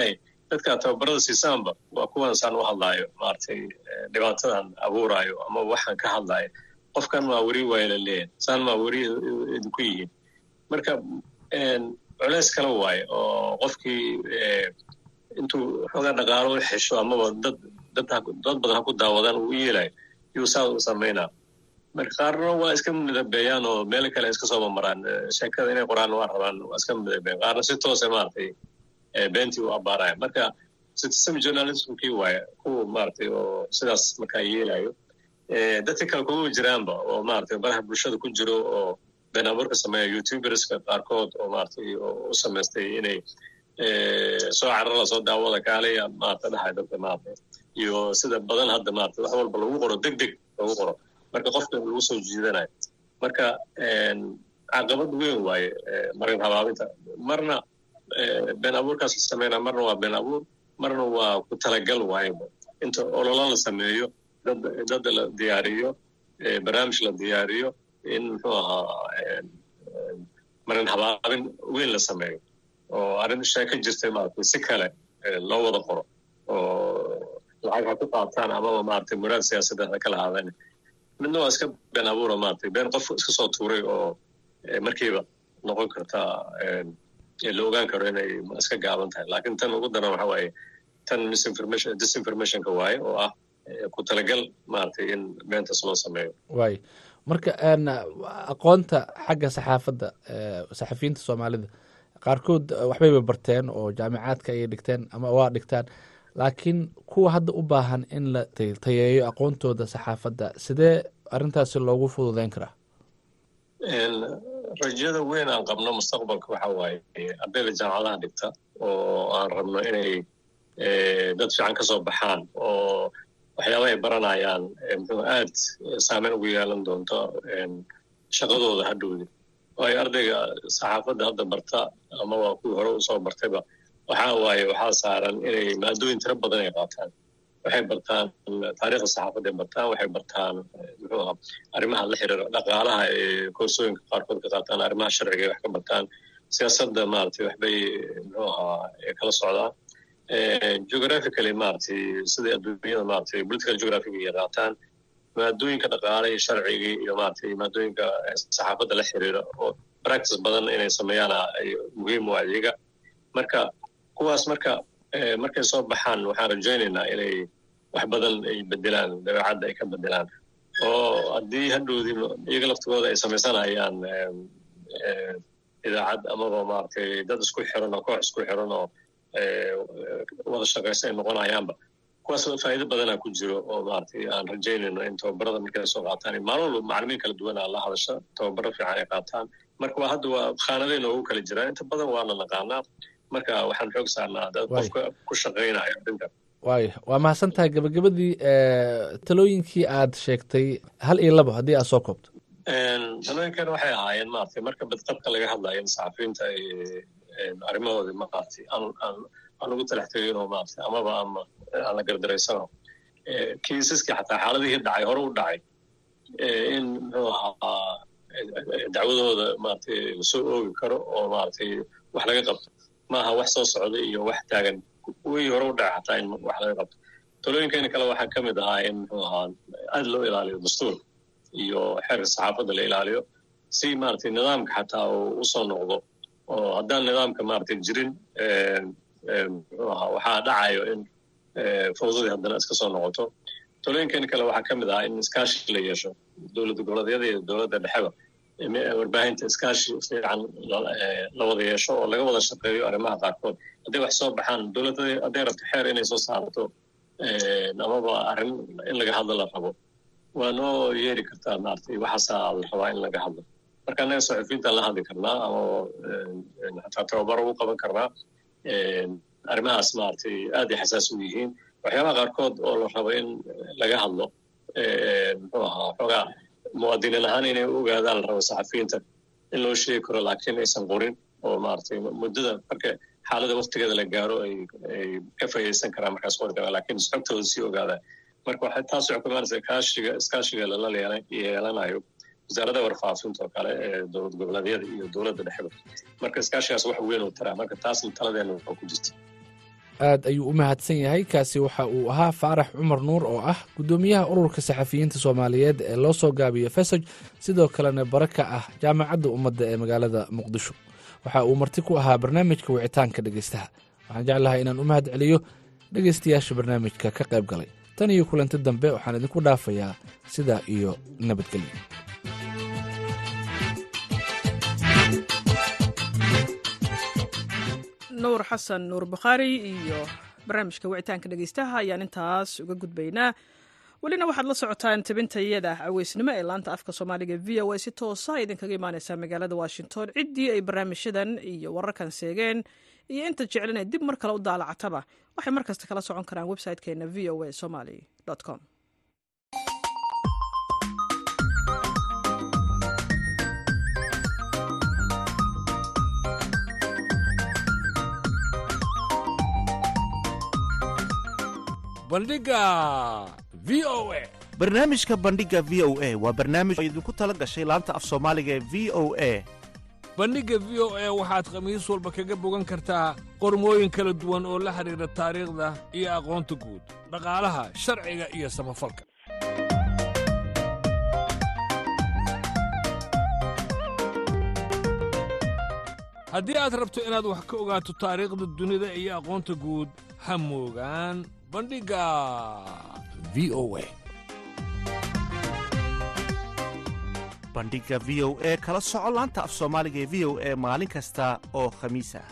dadka tababarada siisaanba waa kuwan saan u hadlaayo maaragtay dhibaatadan abuuraayo ama waxaan ka hadlaayo qofkan maa weri waaya la leeyahay saan maa weri idinku yihiin marka culeys kala waaye oo qofkii intuu xoogaa dhaqaalo u xesho amaba dad dad dad badan ha ku daawadaan uu u yeelayo yuu saa u samaynaa marka qaarna waa iska midabeeyaan oo meel kale iska soo mamaraan sheekada inay qoraan waa rabaan waa iska midabeeyaan qaarna si toose maaragtay beentii u abaaraya marka citizen journalismkii waaye kuwa maaragtay oo sidaas markaa yeelayo dadka kale kuma jiraanba oo maaragtay baraha bulshada ku jiro oo been abuurka sameeya youtuberska qaarkood oo maaragtay u samaystay inay soo carara soo daawada kaalaya maarata dhahay dadka maarata iyo sida badan hadda maarata wax walba lagu qoro deg deg lagu qoro marka qofka lagu soo jiidanayo marka caqabad weyn waaye marin habaabinta marna been abuurkaas la sameynaa marna waa been abuur marna waa ku talagal waayeba inta ololo la sameeyo dad dad la diyaariyo barnaamij la diyaariyo in muxuu ahaa marin habaabin weyn la sameeyo oo arrin sheeko jirtay maaragtay si kale loo wada qoro oo lacag ha ku qaataan amaba maaragtay muraad siyaasadeed ha kala haadaan midna waa iska been abuura maaragtay been qof iska soo tuuray oo markiiba noqon karta la ogaan karo inay iska gaaban tahay laakiin tan ugu daran waxa waaye tan misinformation disinformationka waaye oo ah ku talagal maaragtay in beentaas loo sameeyo waay marka aqoonta xagga saxaafadda saxafiyiinta soomaalida qaarkood waxbayba barteen oo jaamicaadka ayay dhigteen ama waa dhigtaan laakiin kuwa hadda u baahan in la tayeeyo aqoontooda saxaafadda sidee arrintaasi loogu fududeyn karaa rajada weyn aan qabno mustaqbalka waxa waaye ardayda jaamacadaha dhigta oo aan rabno inay dad fiican ka soo baxaan oo waxyaaba ay baranayaan muxuu aad saameyn ugu yeelan doonto shaqadooda hadhowdi waayo ardayga saxaafadda hadda barta ama waa kuwii hore usoo bartayba waxa waaye waxaa saaran inay maadooyin tiro badan ay qaataan waxay bartaan taariikhda saxaafadda ay bartaan waxay bartaan muxuu ahaa arrimaha la xiriira dhaqaalaha ee koorsooyinka qaarkood ka qaataan arrimaha sharciga ay wax ka bartaan siyaasadda maaragtay waxbay muxuu ahaa kala socdaan geographically maaragtay sida adduunyada maaragtay political geographiga ay qaataan maadooyinka dhaqaale iyo sharcigii iyo maaragtay maadooyinka saxaafadda la xiriira oo practice badan inay sameeyaana ay muhiim u adeega marka kuwaas marka markay soo baxaan waxaan rajaynaynaa inay wax badan ay bedelaan dabeecadda ay ka bedelaan oo haddii hadhowdii iyaga laftigooda ay samaysanayaan idaacad amaba maaragtay dad isku xiran oo koox isku xiran oo wada shaqaysa ay noqonayaanba kuwaas faa'iido badanaa ku jiro oo maaragtay aan rajaynayno in tababarada markay soo qaataan maalin walba macalimiin kala duwanaa la hadasha tababaro fiican ay qaataan marka waa hadda waa khaanadayna ugu kala jiraan inta badan waana naqaanaa marka waxaan xoog saarnaa dad qofka ku shaqaynayo arrinta waaya waa mahadsan tahay gabagabadii talooyinkii aad sheegtay hal iyo labo haddii aad soo koobto talooyinkan waxay ahaayeen maaragtay marka badqabka laga hadlayo in saxafiyiinta ay arrimahoodii maaragtay aan aan ugu talax teginoo maaragtay amaba ama aan la gardaraysano kiisaskii xataa xaaladihii dhacay hore u dhacay in muxuu ahaa dacwadooda maaragtay lasoo oogi karo oo maaragtay wax laga qabto maaha wax soo socda iyo wax taagan wii hore u dhacay xataa in wax laga qabto talooyinkeena kale waxaa ka mid ahaa in muxuu ahaa aad loo ilaaliyo dastuur iyo xeerka saxaafadda la ilaaliyo si maaragtay nidaamka xataa uu usoo noqdo oo haddaan nidaamka maaragtay jirin muxuu ahaa waxaa dhacayo in fawdadii haddana iska soo noqoto talooyinkeena kale waxaa ka mid ahaa in iskaashi la yeesho dowladda goboleedyada iyo dowladda dhexeba warbaahinta iskaashi fiican la wada yeesho oo laga wada shaqeeyo arrimaha qaarkood hadday wax soo baxaan dowladda hadday rabto xeer inay soo saarto amaba arrin in laga hadlo la rabo waa noo yeeri kartaa maaragtay waxaasaa la rabaa in laga hadlo marka annaga saxufiyiintaan la hadli karnaa ama xataa tababaro u qaban karnaa arrimahaas maaragtay aad ay xasaas u yihiin waxyaabaha qaarkood oo la rabo in laga hadlo muxuu ahaa xoogaa muwaadiniin ahaan inay u ogaadaan la rabo saxafiyiinta in loo sheegi karo laakiin aysan qorin oo maaragtay muddada marka xaalada waktigeeda la gaaro ay ay ka faa'iidaysan karaan markaas qori karaan laakiin xogtooda sii ogaadaan marka waxay taas waxay ku imaanaysaa kaashiga iskaashiga lala yeelanayo wasaaradda warfaafinta oo kale ee dowlad goboleedyada iyo dowladda dhexeba marka iskaashigaas wax weyn uu taraa marka taasna taladeena waxaa ku jirta aad ayuu u mahadsan yahay kaasi waxa uu ahaa faarax cumar nuur oo ah guddoomiyaha ururka saxafiyiinta soomaaliyeed ee loo soo gaabiyo fesoj sidoo kalena bare ka ah jaamacadda ummadda ee magaalada muqdisho waxa uu marti ku ahaa barnaamijka wicitaanka dhegeystaha waxaan jeclahay inaan u mahad celiyo dhegeystayaasha barnaamijka ka qayb galay tan iyo kulanti dambe waxaan idinku dhaafayaa sidaa iyo nabadgelyo nuur xasan nuur bukhaari iyo barnaamijka wicitaanka dhegeystaha ayaan intaas uga gudbaynaa welina waxaad la socotaan tabintayada caweysnimo ee laanta afka soomaaliga v o a si toosa idinkaga imaaneysaa magaalada washington ciddii ay barnaamijyadan iyo wararkan seegeen iyo inta jeclan ee dib mar kale u daalacataba waxay mar kasta kala socon karaan website-keena v o a somaly com bandhiga v o a barnaamijka bandhiga v o a waa barnaamij oo idinku tala gashay laanta af soomaaliga ee v o a bandhigga v o a waxaad khamiis walba kaga bogan kartaa qormooyin kala duwan oo la xidhiidha taariikhda iyo aqoonta guud dhaqaalaha sharciga iyo samafalka haddii aad rabto inaad wax ka ogaato taariikhda dunida iyo aqoonta guud ha moogaan bandhigga v o a bandhiga v o e kala soco laanta af soomaaliga ee v o e maalin kasta oo khamiis ah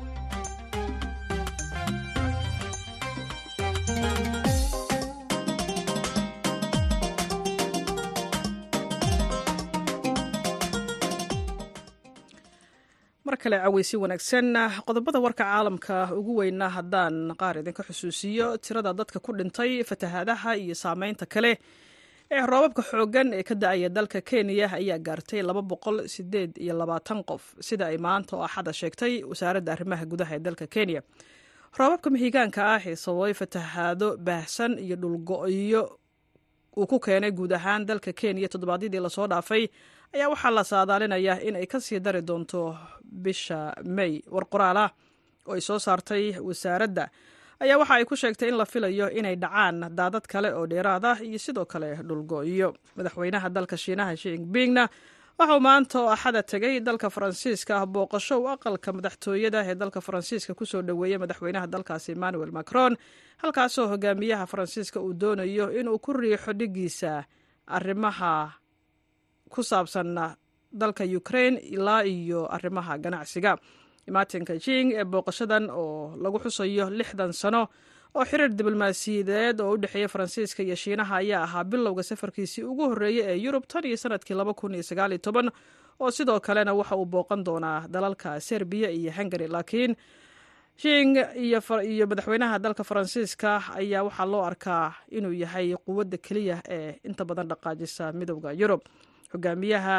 mar kale caweysi wanaagsan qodobada warka caalamka ugu weyna haddaan qaar idinka xusuusiyo tirada dadka ku dhintay fatahaadaha iyo saameynta kale ee roobabka xooggan ee ka da-aya dalka kenya ayaa gaartay laba boqol sideed iyo labaatan qof sida ay maanta oo axada sheegtay wasaaradda arrimaha gudaha ee dalka kenya roobabka mihigaanka ah ee sababay fatahaado baahsan iyo dhulgo-yo uu ku keenay guud ahaan dalka kenya toddobaadyadii lasoo dhaafay ayaa waxaa la saadaalinayaa in ay kasii dari doonto bisha may war qoraal ah oo ay soo saartay wasaaradda ayaa waxa ay ku sheegtay in la filayo inay dhacaan daadad kale oo dheeraad ah iyo sidoo kale dhulgo-iyo madaxweynaha dalka shiinaha shinpingna waxauu maanta oo axada tegay dalka faransiiska ah booqasho u aqalka madaxtooyada ee dalka faransiiska kusoo dhoweeyey madaxweynaha dalkaasi emmanuel macron halkaasoo hogaamiyaha faransiiska uu doonayo inuu ku riixo dhigiisa arrimaha ku saabsan dalka ukraine ilaa iyo arrimaha ganacsiga martinka jing ee booqashadan oo lagu xusayo lixdan sano oo xiriir diblomaasiyadeed oo u dhexeeya faransiiska iyo shiinaha ayaa ahaa bilowga safarkiisii ugu horreeyey ee yurub tan iyo sanadkii laba kun iyo sagaal iyo toban oo sidoo kalena waxa uu booqan doonaa dalalka serbiya iyo hungary laakiin jing iyo madaxweynaha dalka faransiiska ayaa waxaa loo arkaa inuu yahay quwadda keliya ee inta badan dhaqaajisa midowda yurub hogaamiyaha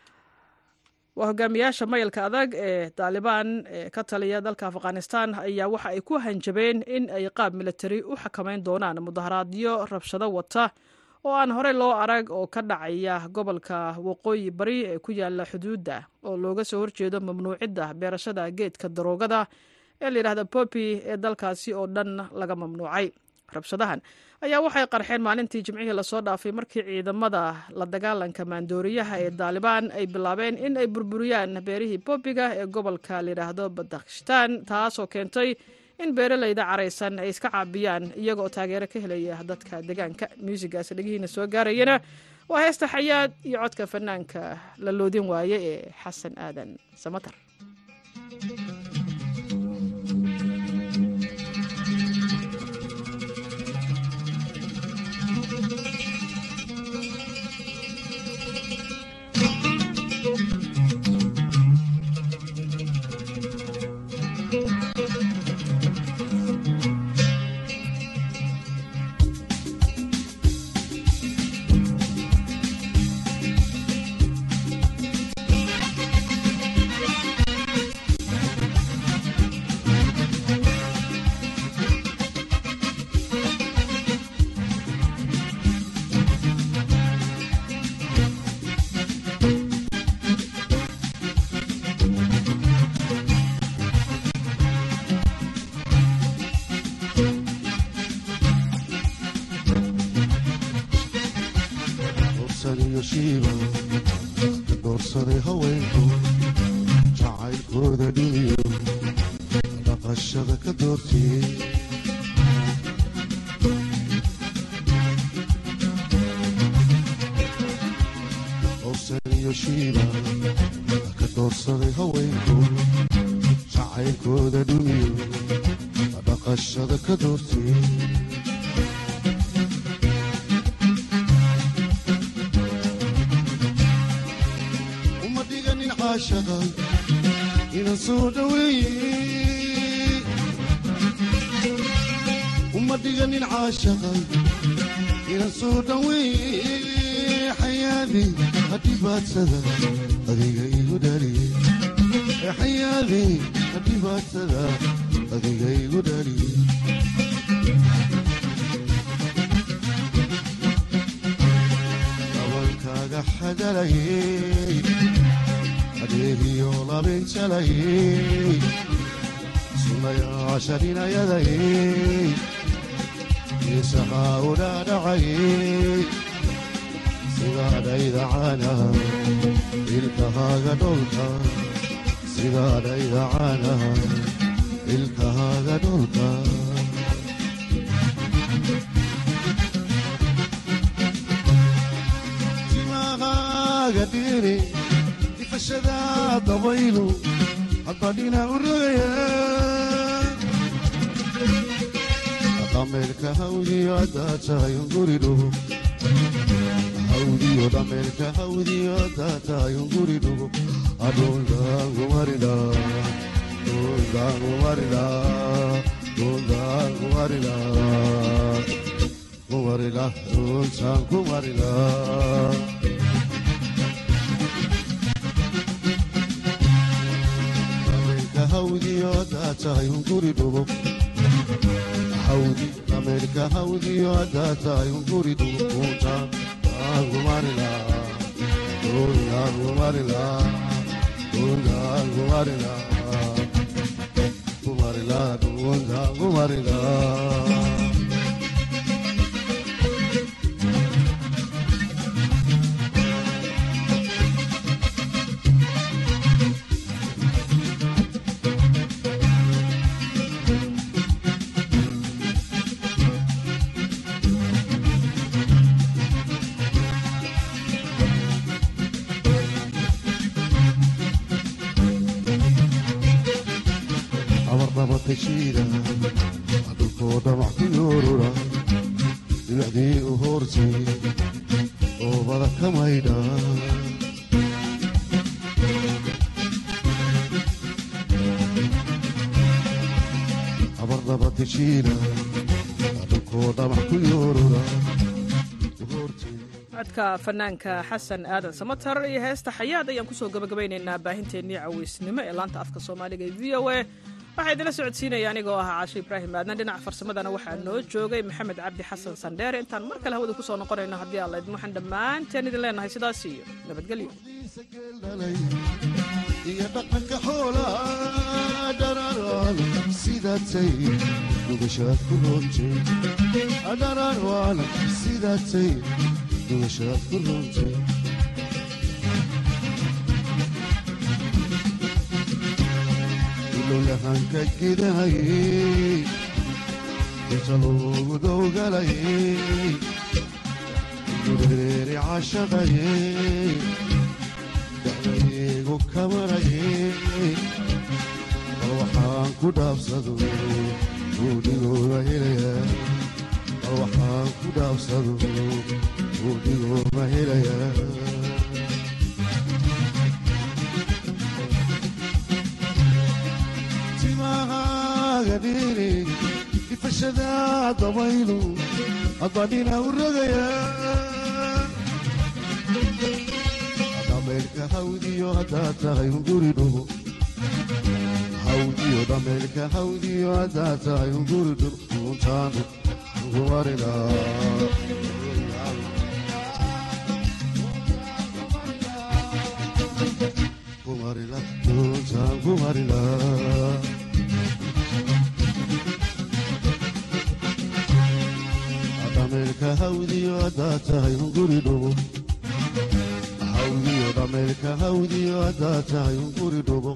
waa hogaamiyaasha mayalka adag ee taalibaan ee ka taliya dalka afghanistan ayaa waxa ay ku hanjabeen in ay qaab militari u xakameyn doonaan mudaharaadyo rabshado wata oo aan horey loo arag oo ka dhacaya gobolka waqooyi bari ee ku yaala xuduudda oo looga soo horjeedo mamnuucidda beerashada geedka daroogada ee layidhahda popi ee dalkaasi oo dhan laga mamnuucay rabshadahan ayaa waxay qarxeen maalintii jimcihii lasoo dhaafay markii ciidamada la dagaalanka maandooriyaha ee daalibaan ay bilaabeen in ay burburiyaan beerihii boobiga ee gobolka layidhaahdo badakhstaan taasoo keentay in beeralayda caraysan ay iska caabiyaan iyagaoo taageero ka helaya dadka deegaanka muusigaas dhegihiina soo gaarayana waa heesta xayaad iyo codka fanaanka la loodin waaye ee xasan aadan samatar dhaqashada ka doortee howsan iyo shiiba ka doorsaday haweenku jacaylkooda dhumiyo dhaqashada ka doortee uma dhiganin caashaqa inaan soo dhaweeye uma dhiganin caashaqa inaan soo dhaweeye xayaadi hadhibaadsada adiga igu dhaliye xayaadi hadhibaadsada adiga igu dhaliye dabalkaaga xadalayey adeegiyo labinjalayey sunayaasha dhinayadayey isahaa u dhaadhacayey sidaadhayda caana ilkahaaga dholka sidaadhayda caana ilkahaaga dholka timahaaga dhiri difashada dabaylu hadbadhina u rogaya dhameelka hawdiyo haddaad tahay unguri dhugo hawdiyo dhameelka hawdiyo haddaad tahay unguri dhugo adhuldaangumarila dhuldaangumarila dhuldaangumarila kumarila dhultaan kumarila dhameelka hawdiyo haddaad tahay unguri dhugo hawdi dhameelka hawdiyo haddaad tahay unguri dhugo dhultaan aangumarila dhuldaangumarila dhuldaangumarila kumarila dhuldaangumarila abarnabatashiida dhulkoo dhamac ku yoorura dhibacdii u hoortay oobada ka maydha abarnabatashiida dhulkoo dhamac ku yoorura codka fanaanka xasan aadan samatar iyo heesta xayaad ayaan kusoo gabagabaynaynaa baahinteennii caweysnimo ee laanta afka soomaaliga ee v o a waxaa idinla socodsiinaya anigoo ahaa caasho ibraahim aadna dhinaca farsamadana waxaa noo joogay maxamed cabdi xasan sandheere intaan mar kale hawada kusoo noqonayno haddii aan laydin waxaan dhammaanteen idin leenahay sidaas iyo nabadgelyo iyo dhaqanka xoolaa dhararaan sidaatay dhugashaad ku roontay dhararaan sidaatay dhugashaad ku roontay ilowlahanka gidahayey inta loogu dowgalayey dureeri cashaqayey dacdaygu kamarayey bal waxaan ku dhaabsado buudhigooba helaya bal waxaan ku dhaabsado buudhigooba helaya timahaaga dhiri ifashada dabaylu adbadhina u rogaya dhameelka hawdiyo haddaad tahay unguri dhugo hawdiyo dhameelka hawdiyo haddaad tahay unguri dhugo untaanu ugumarina kumarila untaan kumarila dhameelka hawdiyo haddaad tahay unguri dhugo hawdiyo dhameelka hawdiyo haddaad tahay unguri dhugo